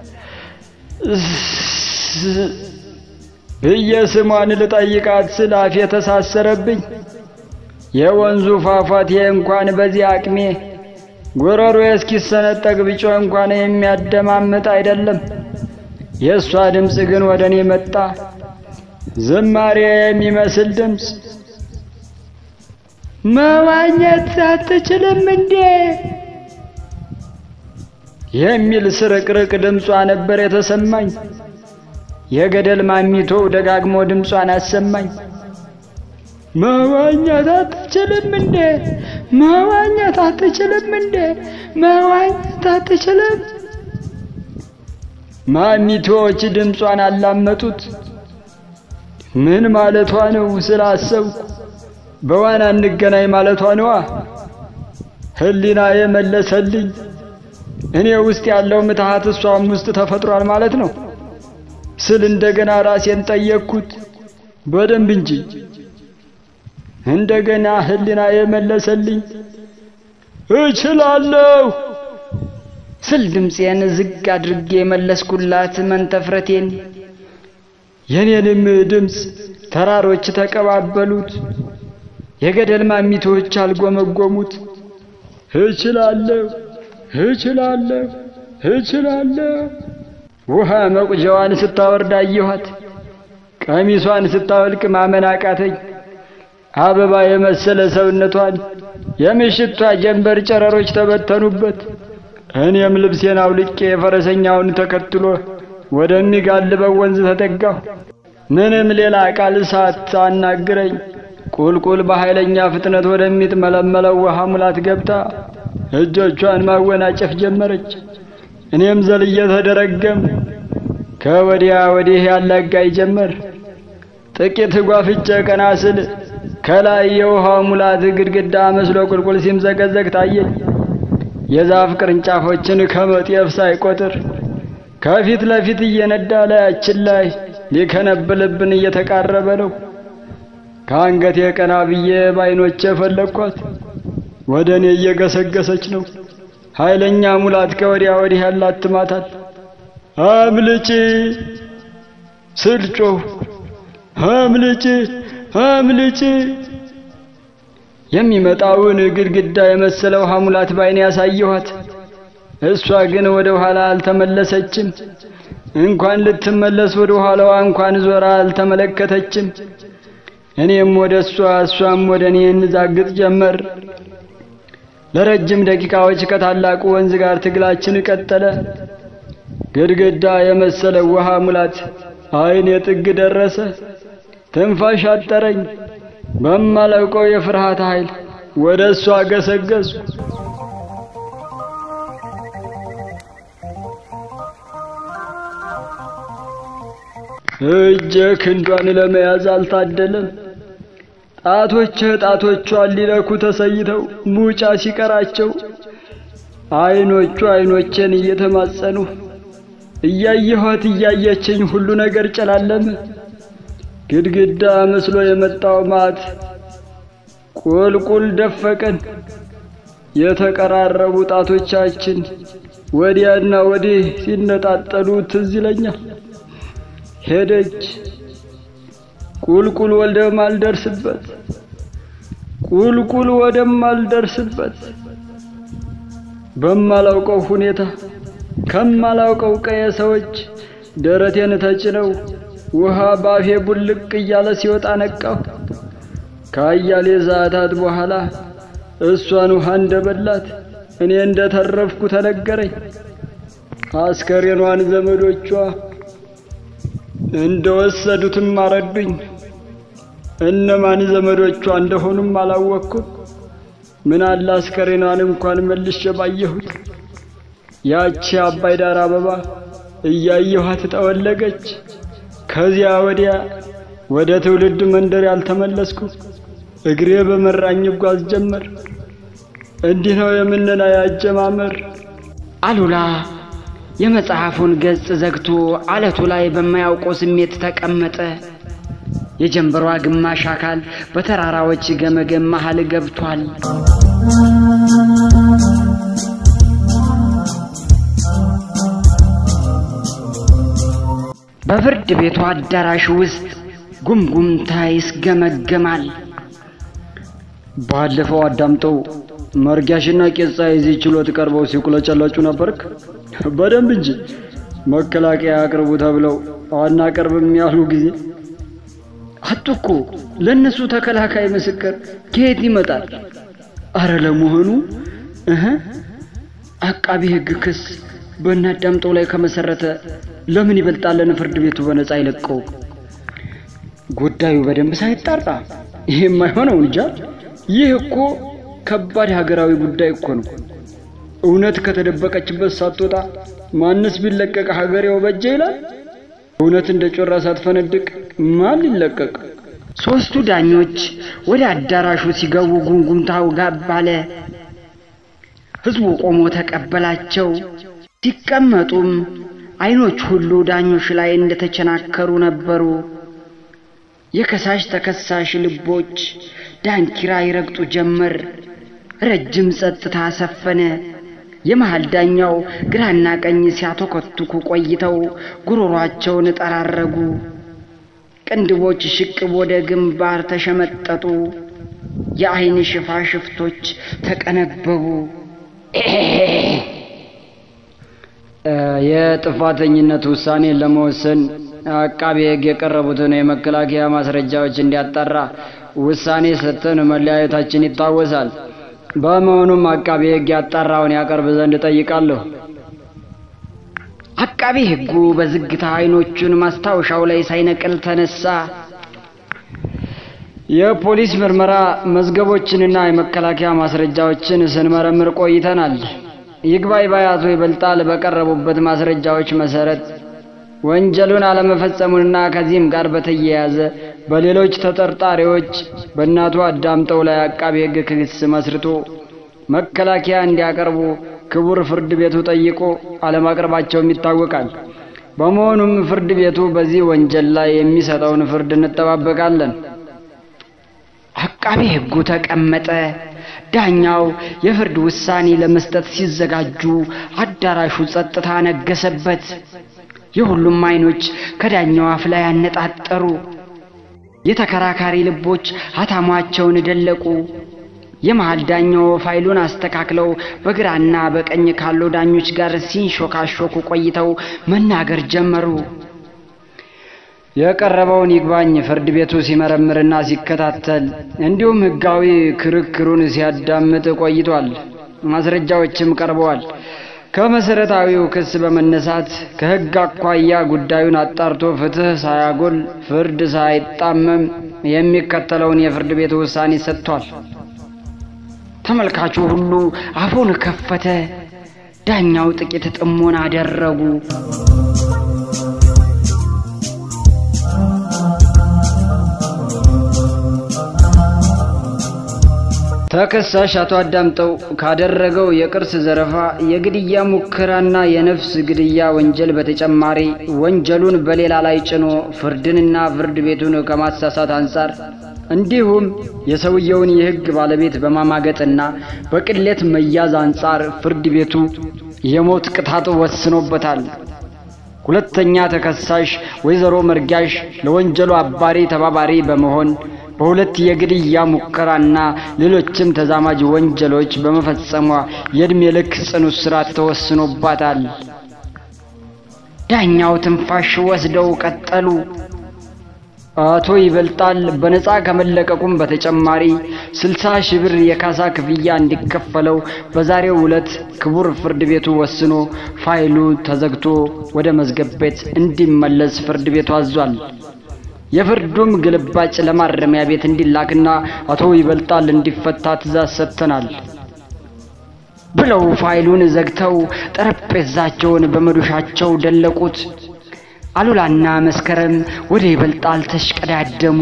ብዬ ስሟን ልጠይቃት ስል አፌ የተሳሰረብኝ። የወንዙ ፏፏቴ እንኳን በዚህ አቅሜ ጉሮሮ እስኪሰነጠቅ ብጮህ እንኳን የሚያደማምጥ አይደለም። የእሷ ድምፅ ግን ወደ እኔ መጣ፣ ዝማሬ የሚመስል ድምፅ። መዋኘት አትችልም እንዴ የሚል ስርቅርቅ ድምጿ ነበር የተሰማኝ። የገደል ማሚቶ ደጋግሞ ድምጿን አሰማኝ። መዋኘት አትችልም እንዴ? መዋኘት አትችልም እንዴ? መዋኘት አትችልም። ማሚቶዎች ድምጿን አላመጡት። ምን ማለቷ ነው ስላሰብኩ በዋና እንገናኝ ማለቷ ነዋ። ሕሊና የመለሰልኝ እኔ ውስጥ ያለው ምትሃት እሷም ውስጥ ተፈጥሯል ማለት ነው ስል እንደገና ራሴን ጠየቅኩት። በደንብ እንጂ እንደገና ሕሊና የመለሰልኝ እችላለሁ ስል ድምፄን ዝግ አድርጌ የመለስኩላት መንተፍረቴን። የኔንም ድምፅ ተራሮች ተቀባበሉት። የገደል ማሚቶች አልጎመጎሙት። እችላለሁ እችላለሁ እችላለሁ። ውሃ መቁጃዋን ስታወርድ አየኋት። ቀሚሷን ስታወልቅ ማመን አቃተኝ። አበባ የመሰለ ሰውነቷን የምሽቷ ጀንበር ጨረሮች ተበተኑበት። እኔም ልብሴን አውልቄ የፈረሰኛውን ተከትሎ ወደሚጋልበው ወንዝ ተጠጋሁ። ምንም ሌላ ቃል ሳታናግረኝ ቁልቁል በኃይለኛ ፍጥነት ወደሚጥመለመለው ውሃ ሙላት ገብታ እጆቿን ማወናጨፍ ጀመረች። እኔም ዘልዬ ተደረገም ከወዲያ ወዲህ ያላጋይ ጀመር። ጥቂት ጓፍቼ ቀና ስል ከላይ የውሃው ሙላት ግድግዳ መስሎ ቁልቁል ሲምዘገዘግ ታየኝ። የዛፍ ቅርንጫፎችን ከመጤፍ ሳይቆጥር ከፊት ለፊት እየነዳ ላያችን ላይ ሊከነብልብን እየተቃረበ ነው። ከአንገቴ ቀና ብዬ በዓይኖቼ ፈለግኳት። ወደ እኔ እየገሰገሰች ነው። ኃይለኛ ሙላት ከወዲያ ወዲህ ያላትማታል። አምልጪ ስል ጮህ፣ አምልጪ አምልጪ። የሚመጣውን ግድግዳ የመሰለ ውሃ ሙላት በዓይኔ ያሳየኋት። እሷ ግን ወደ ኋላ አልተመለሰችም። እንኳን ልትመለስ ወደ ኋላዋ እንኳን ዞራ አልተመለከተችም። እኔም ወደ እሷ እሷም ወደ እኔ እንዛግጥ ጀመር። ለረጅም ደቂቃዎች ከታላቁ ወንዝ ጋር ትግላችን ቀጠለ። ግድግዳ የመሰለ ውሃ ሙላት ዓይኔ ጥግ ደረሰ። ትንፋሽ አጠረኝ። በማላውቀው የፍርሃት ኃይል ወደ እሷ ገሰገስኩ። እጄ ክንዷን ለመያዝ አልታደለም። ጣቶቼ ጣቶቿን ሊለኩ ተሰይተው ሙጫ ሲቀራቸው አይኖቹ አይኖቼን እየተማጸኑ እያየኋት እያየችኝ ሁሉ ነገር ጨላለመ። ግድግዳ መስሎ የመጣው ማት ቁልቁል ደፈቀን። የተቀራረቡ ጣቶቻችን ወዲያና ወዲህ ሲነጣጠሉ ትዝ ይለኛል። ሄደች ቁልቁል ወደማልደርስበት ቁልቁል ወደማልደርስበት በማላውቀው ሁኔታ ከማላውቀው ቀየ ሰዎች ደረቴን ተጭነው ውሃ ባፌ ቡልቅ እያለ ሲወጣ ነቃሁ። ከአያሌ ሰዓታት በኋላ እሷን ውሃ እንደበላት እኔ እንደተረፍኩ ተነገረኝ። አስከሬኗን ዘመዶቿ እንደወሰዱትም አረዱኝ። እነማን ዘመዶቿ እንደሆኑም አላወቅኩም። ምን አለ አስከሬኗን እንኳን መልሼ ባየሁት። ያቺ አባይ ዳር አበባ እያየኋት ጠወለገች። ከዚያ ወዲያ ወደ ትውልድ መንደር ያልተመለስኩ እግሬ በመራኝ ጓዝ ጀመር። እንዲህ ነው የምንና ያጀማመር። አሉላ የመጽሐፉን ገጽ ዘግቶ አለቱ ላይ በማያውቀው ስሜት ተቀመጠ። የጀንበሯ ግማሽ አካል በተራራዎች ገመገም መሃል ገብቷል። በፍርድ ቤቱ አዳራሽ ውስጥ ጉምጉምታ ይስገመገማል። ባለፈው አዳምጠው መርጊያሽና ቄጻ የዚህ ችሎት ቀርበው ሲቁለጨለጩ ነበርክ? በደንብ እንጂ መከላከያ አቅርቡ ተብለው አናቀርብም ያሉ ጊዜ አጡ እኮ ለእነሱ ተከላካይ ምስክር ከየት ይመጣል? አረ ለመሆኑ እህ አቃቢ ሕግ ክስ በእናዳምጠው ላይ ከመሰረተ ለምን ይበልጣለን ፍርድ ቤቱ በነፃ አይለቀው? ጉዳዩ በደንብ ሳይጣራ ይሄ የማይሆነው እንጃ። ይህ እኮ ከባድ ሀገራዊ ጉዳይ እኮ ነው። እውነት ከተደበቀችበት ሳትወጣ ማንስ ቢለቀቅ ሀገሬው በጀ ይላል። እውነት እንደ ጮራ ሳትፈነድቅ ማን ሊለቀቅ? ሦስቱ ዳኞች ወደ አዳራሹ ሲገቡ ጉምጉምታው ጋብ አለ። ሕዝቡ ቆሞ ተቀበላቸው። ሲቀመጡም አይኖች ሁሉ ዳኞች ላይ እንደተቸናከሩ ነበሩ። የከሳሽ ተከሳሽ ልቦች ዳንኪራ ይረግጡ ጀመር። ረጅም ጸጥታ ሰፈነ። የመሃል ዳኛው ግራና ቀኝ ሲያተኮትኩ ቆይተው ጉሮሯቸውን ጠራረጉ። ቅንድቦች ሽቅብ ወደ ግንባር ተሸመጠጡ። የአይን ሽፋሽፍቶች ተቀነበቡ። የጥፋተኝነት ውሳኔ ለመወሰን አቃቤ ሕግ የቀረቡትን የመከላከያ ማስረጃዎች እንዲያጣራ ውሳኔ ሰጥተን መለያየታችን ይታወሳል። በመሆኑም አቃቤ ሕግ ያጣራውን ያቀርብ ዘንድ ጠይቃለሁ። አቃቤ ሕጉ በዝግታ አይኖቹን ማስታወሻው ላይ ሳይነቅል ተነሳ። የፖሊስ ምርመራ መዝገቦችንና የመከላከያ ማስረጃዎችን ስንመረምር ቆይተናል። ይግባኝ ባይ አቶ ይበልጣል በቀረቡበት ማስረጃዎች መሰረት ወንጀሉን አለመፈጸሙንና ከዚህም ጋር በተያያዘ በሌሎች ተጠርጣሪዎች በእናቱ አዳምጠው ላይ አቃቤ ሕግ ክስ መስርቶ መከላከያ እንዲያቀርቡ ክቡር ፍርድ ቤቱ ጠይቆ አለማቅረባቸውም ይታወቃል። በመሆኑም ፍርድ ቤቱ በዚህ ወንጀል ላይ የሚሰጠውን ፍርድ እንጠባበቃለን። አቃቤ ሕጉ ተቀመጠ። ዳኛው የፍርድ ውሳኔ ለመስጠት ሲዘጋጁ አዳራሹ ጸጥታ ነገሰበት። የሁሉም አይኖች ከዳኛው አፍ ላይ አነጣጠሩ። የተከራካሪ ልቦች አታሟቸውን ደለቁ። የመሃል ዳኛው ፋይሉን አስተካክለው በግራና በቀኝ ካሉ ዳኞች ጋር ሲንሾካሾኩ ቆይተው መናገር ጀመሩ። የቀረበውን ይግባኝ ፍርድ ቤቱ ሲመረምርና ሲከታተል እንዲሁም ሕጋዊ ክርክሩን ሲያዳምጥ ቆይቷል። ማስረጃዎችም ቀርበዋል። ከመሰረታዊው ክስ በመነሳት ከሕግ አኳያ ጉዳዩን አጣርቶ ፍትሕ ሳያጎል ፍርድ ሳይጣመም የሚከተለውን የፍርድ ቤቱ ውሳኔ ሰጥቷል። ተመልካቹ ሁሉ አፉን ከፈተ። ዳኛው ጥቂት ጥሞና አደረጉ። ተከሳሽ አቶ አዳምጠው ካደረገው የቅርስ ዘረፋ፣ የግድያ ሙከራና የነፍስ ግድያ ወንጀል በተጨማሪ ወንጀሉን በሌላ ላይ ጭኖ ፍርድንና ፍርድ ቤቱን ከማሳሳት አንጻር እንዲሁም የሰውየውን የሕግ ባለቤት በማማገጥና በቅሌት መያዝ አንጻር ፍርድ ቤቱ የሞት ቅጣት ወስኖበታል። ሁለተኛ ተከሳሽ ወይዘሮ መርጊያሽ ለወንጀሉ አባሪ ተባባሪ በመሆን በሁለት የግድያ ሙከራና ሌሎችም ተዛማጅ ወንጀሎች በመፈጸሟ የዕድሜ ልክ ጽኑ እስራት ተወስኖባታል። ዳኛው ትንፋሽ ወስደው ቀጠሉ። አቶ ይበልጣል በነፃ ከመለቀቁም በተጨማሪ ስልሳ ሺህ ብር የካሳ ክፍያ እንዲከፈለው በዛሬው ዕለት ክቡር ፍርድ ቤቱ ወስኖ ፋይሉ ተዘግቶ ወደ መዝገብ ቤት እንዲመለስ ፍርድ ቤቱ አዟል። የፍርዱም ግልባጭ ለማረሚያ ቤት እንዲላክና አቶ ይበልጣል እንዲፈታ ትእዛዝ ሰጥተናል ብለው ፋይሉን ዘግተው ጠረጴዛቸውን በመዶሻቸው ደለቁት። አሉላና መስከረም ወደ ይበልጣል ተሽቀዳደሙ።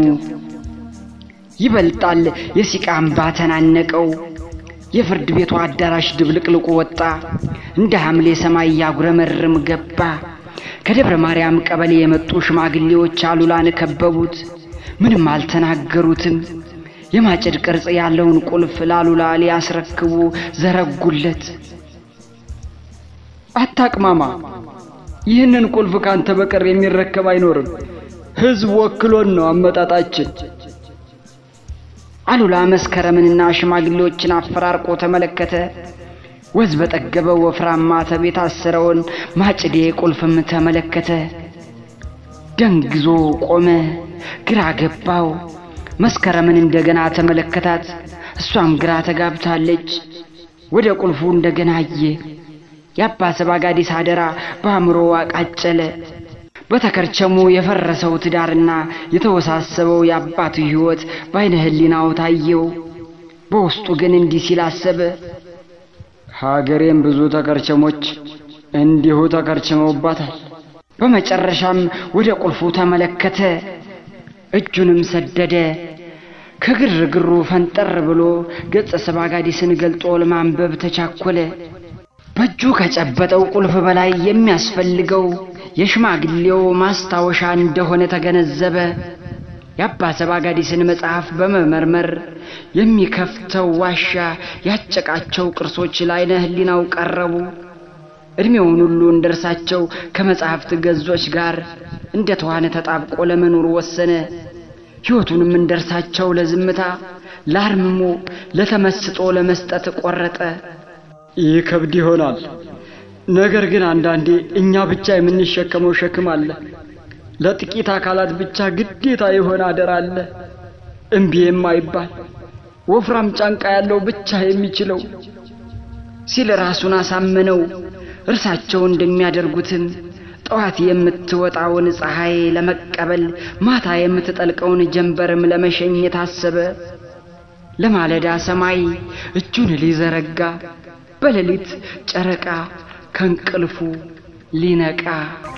ይበልጣል የሲቃ እምባ ተናነቀው። የፍርድ ቤቱ አዳራሽ ድብልቅልቁ ወጣ። እንደ ሐምሌ ሰማይ ያጉረመርም ገባ። ከደብረ ማርያም ቀበሌ የመጡ ሽማግሌዎች አሉላን ከበቡት። ምንም አልተናገሩትም። የማጭድ ቅርጽ ያለውን ቁልፍ ላሉላ ሊያስረክቡ ዘረጉለት። አታቅማማ፣ ይህንን ቁልፍ ካንተ በቀር የሚረከብ አይኖርም። ሕዝብ ወክሎን ነው አመጣጣችን። አሉላ መስከረምንና ሽማግሌዎችን አፈራርቆ ተመለከተ። ወዝ በጠገበው ወፍራም ማተብ የታሰረውን ማጭዴ ቁልፍም ተመለከተ። ደንግዞ ቆመ። ግራ ገባው። መስከረምን እንደገና ተመለከታት። እሷም ግራ ተጋብታለች። ወደ ቁልፉ እንደገና አየ። የአባ ሰባጋዲስ አደራ በአእምሮ አቃጨለ። በተከርቸሙ የፈረሰው ትዳርና የተወሳሰበው የአባቱ ሕይወት በዓይነ ሕሊናው ታየው። በውስጡ ግን እንዲህ ሲል አሰበ። ሀገሬም ብዙ ተከርቸሞች እንዲሁ ተከርችመውባታል። በመጨረሻም ወደ ቁልፉ ተመለከተ። እጁንም ሰደደ። ከግርግሩ ፈንጠር ብሎ ገጸ ሰባጋዲስን ገልጦ ለማንበብ ተቻኮለ። በእጁ ከጨበጠው ቁልፍ በላይ የሚያስፈልገው የሽማግሌው ማስታወሻ እንደሆነ ተገነዘበ። የአባ ሰባጋዲስን መጽሐፍ በመመርመር የሚከፍተው ዋሻ ያጨቃቸው ቅርሶች ለዓይነ ሕሊናው ቀረቡ። ዕድሜውን ሁሉ እንደ እርሳቸው ከመጽሐፍት ገጾች ጋር እንደ ተዋነ ተጣብቆ ለመኖር ወሰነ። ሕይወቱንም እንደ እርሳቸው ለዝምታ፣ ለአርምሞ፣ ለተመስጦ ለመስጠት ቆረጠ። ይህ ከብድ ይሆናል። ነገር ግን አንዳንዴ እኛ ብቻ የምንሸከመው ሸክም አለ። ለጥቂት አካላት ብቻ ግዴታ የሆነ አደራ አለ። እምቢ የማይባል ወፍራም ጫንቃ ያለው ብቻ የሚችለው ሲል ራሱን አሳመነው። እርሳቸው እንደሚያደርጉትም ጠዋት የምትወጣውን ፀሐይ ለመቀበል ማታ የምትጠልቀውን ጀንበርም ለመሸኘት አሰበ። ለማለዳ ሰማይ እጁን ሊዘረጋ በሌሊት ጨረቃ ከእንቅልፉ ሊነቃ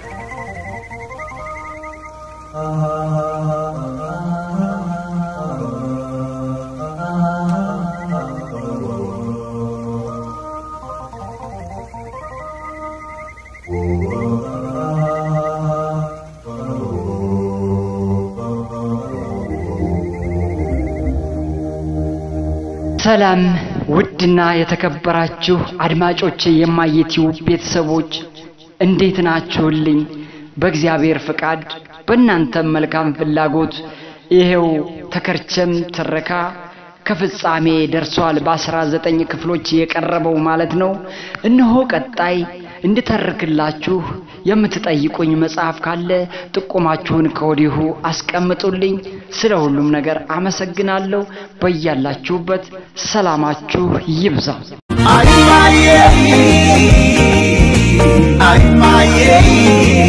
ሰላም ውድና የተከበራችሁ አድማጮቼ የማየቲው ቤተሰቦች እንዴት ናችሁልኝ? በእግዚአብሔር ፍቃድ በእናንተም መልካም ፍላጎት ይሄው ተከርቸም ትረካ ከፍጻሜ ደርሷል። በአስራ ዘጠኝ ክፍሎች የቀረበው ማለት ነው። እነሆ ቀጣይ እንድተርክላችሁ የምትጠይቁኝ መጽሐፍ ካለ ጥቆማችሁን ከወዲሁ አስቀምጡልኝ። ስለ ሁሉም ነገር አመሰግናለሁ። በያላችሁበት ሰላማችሁ ይብዛ። Ay, my, ay, my,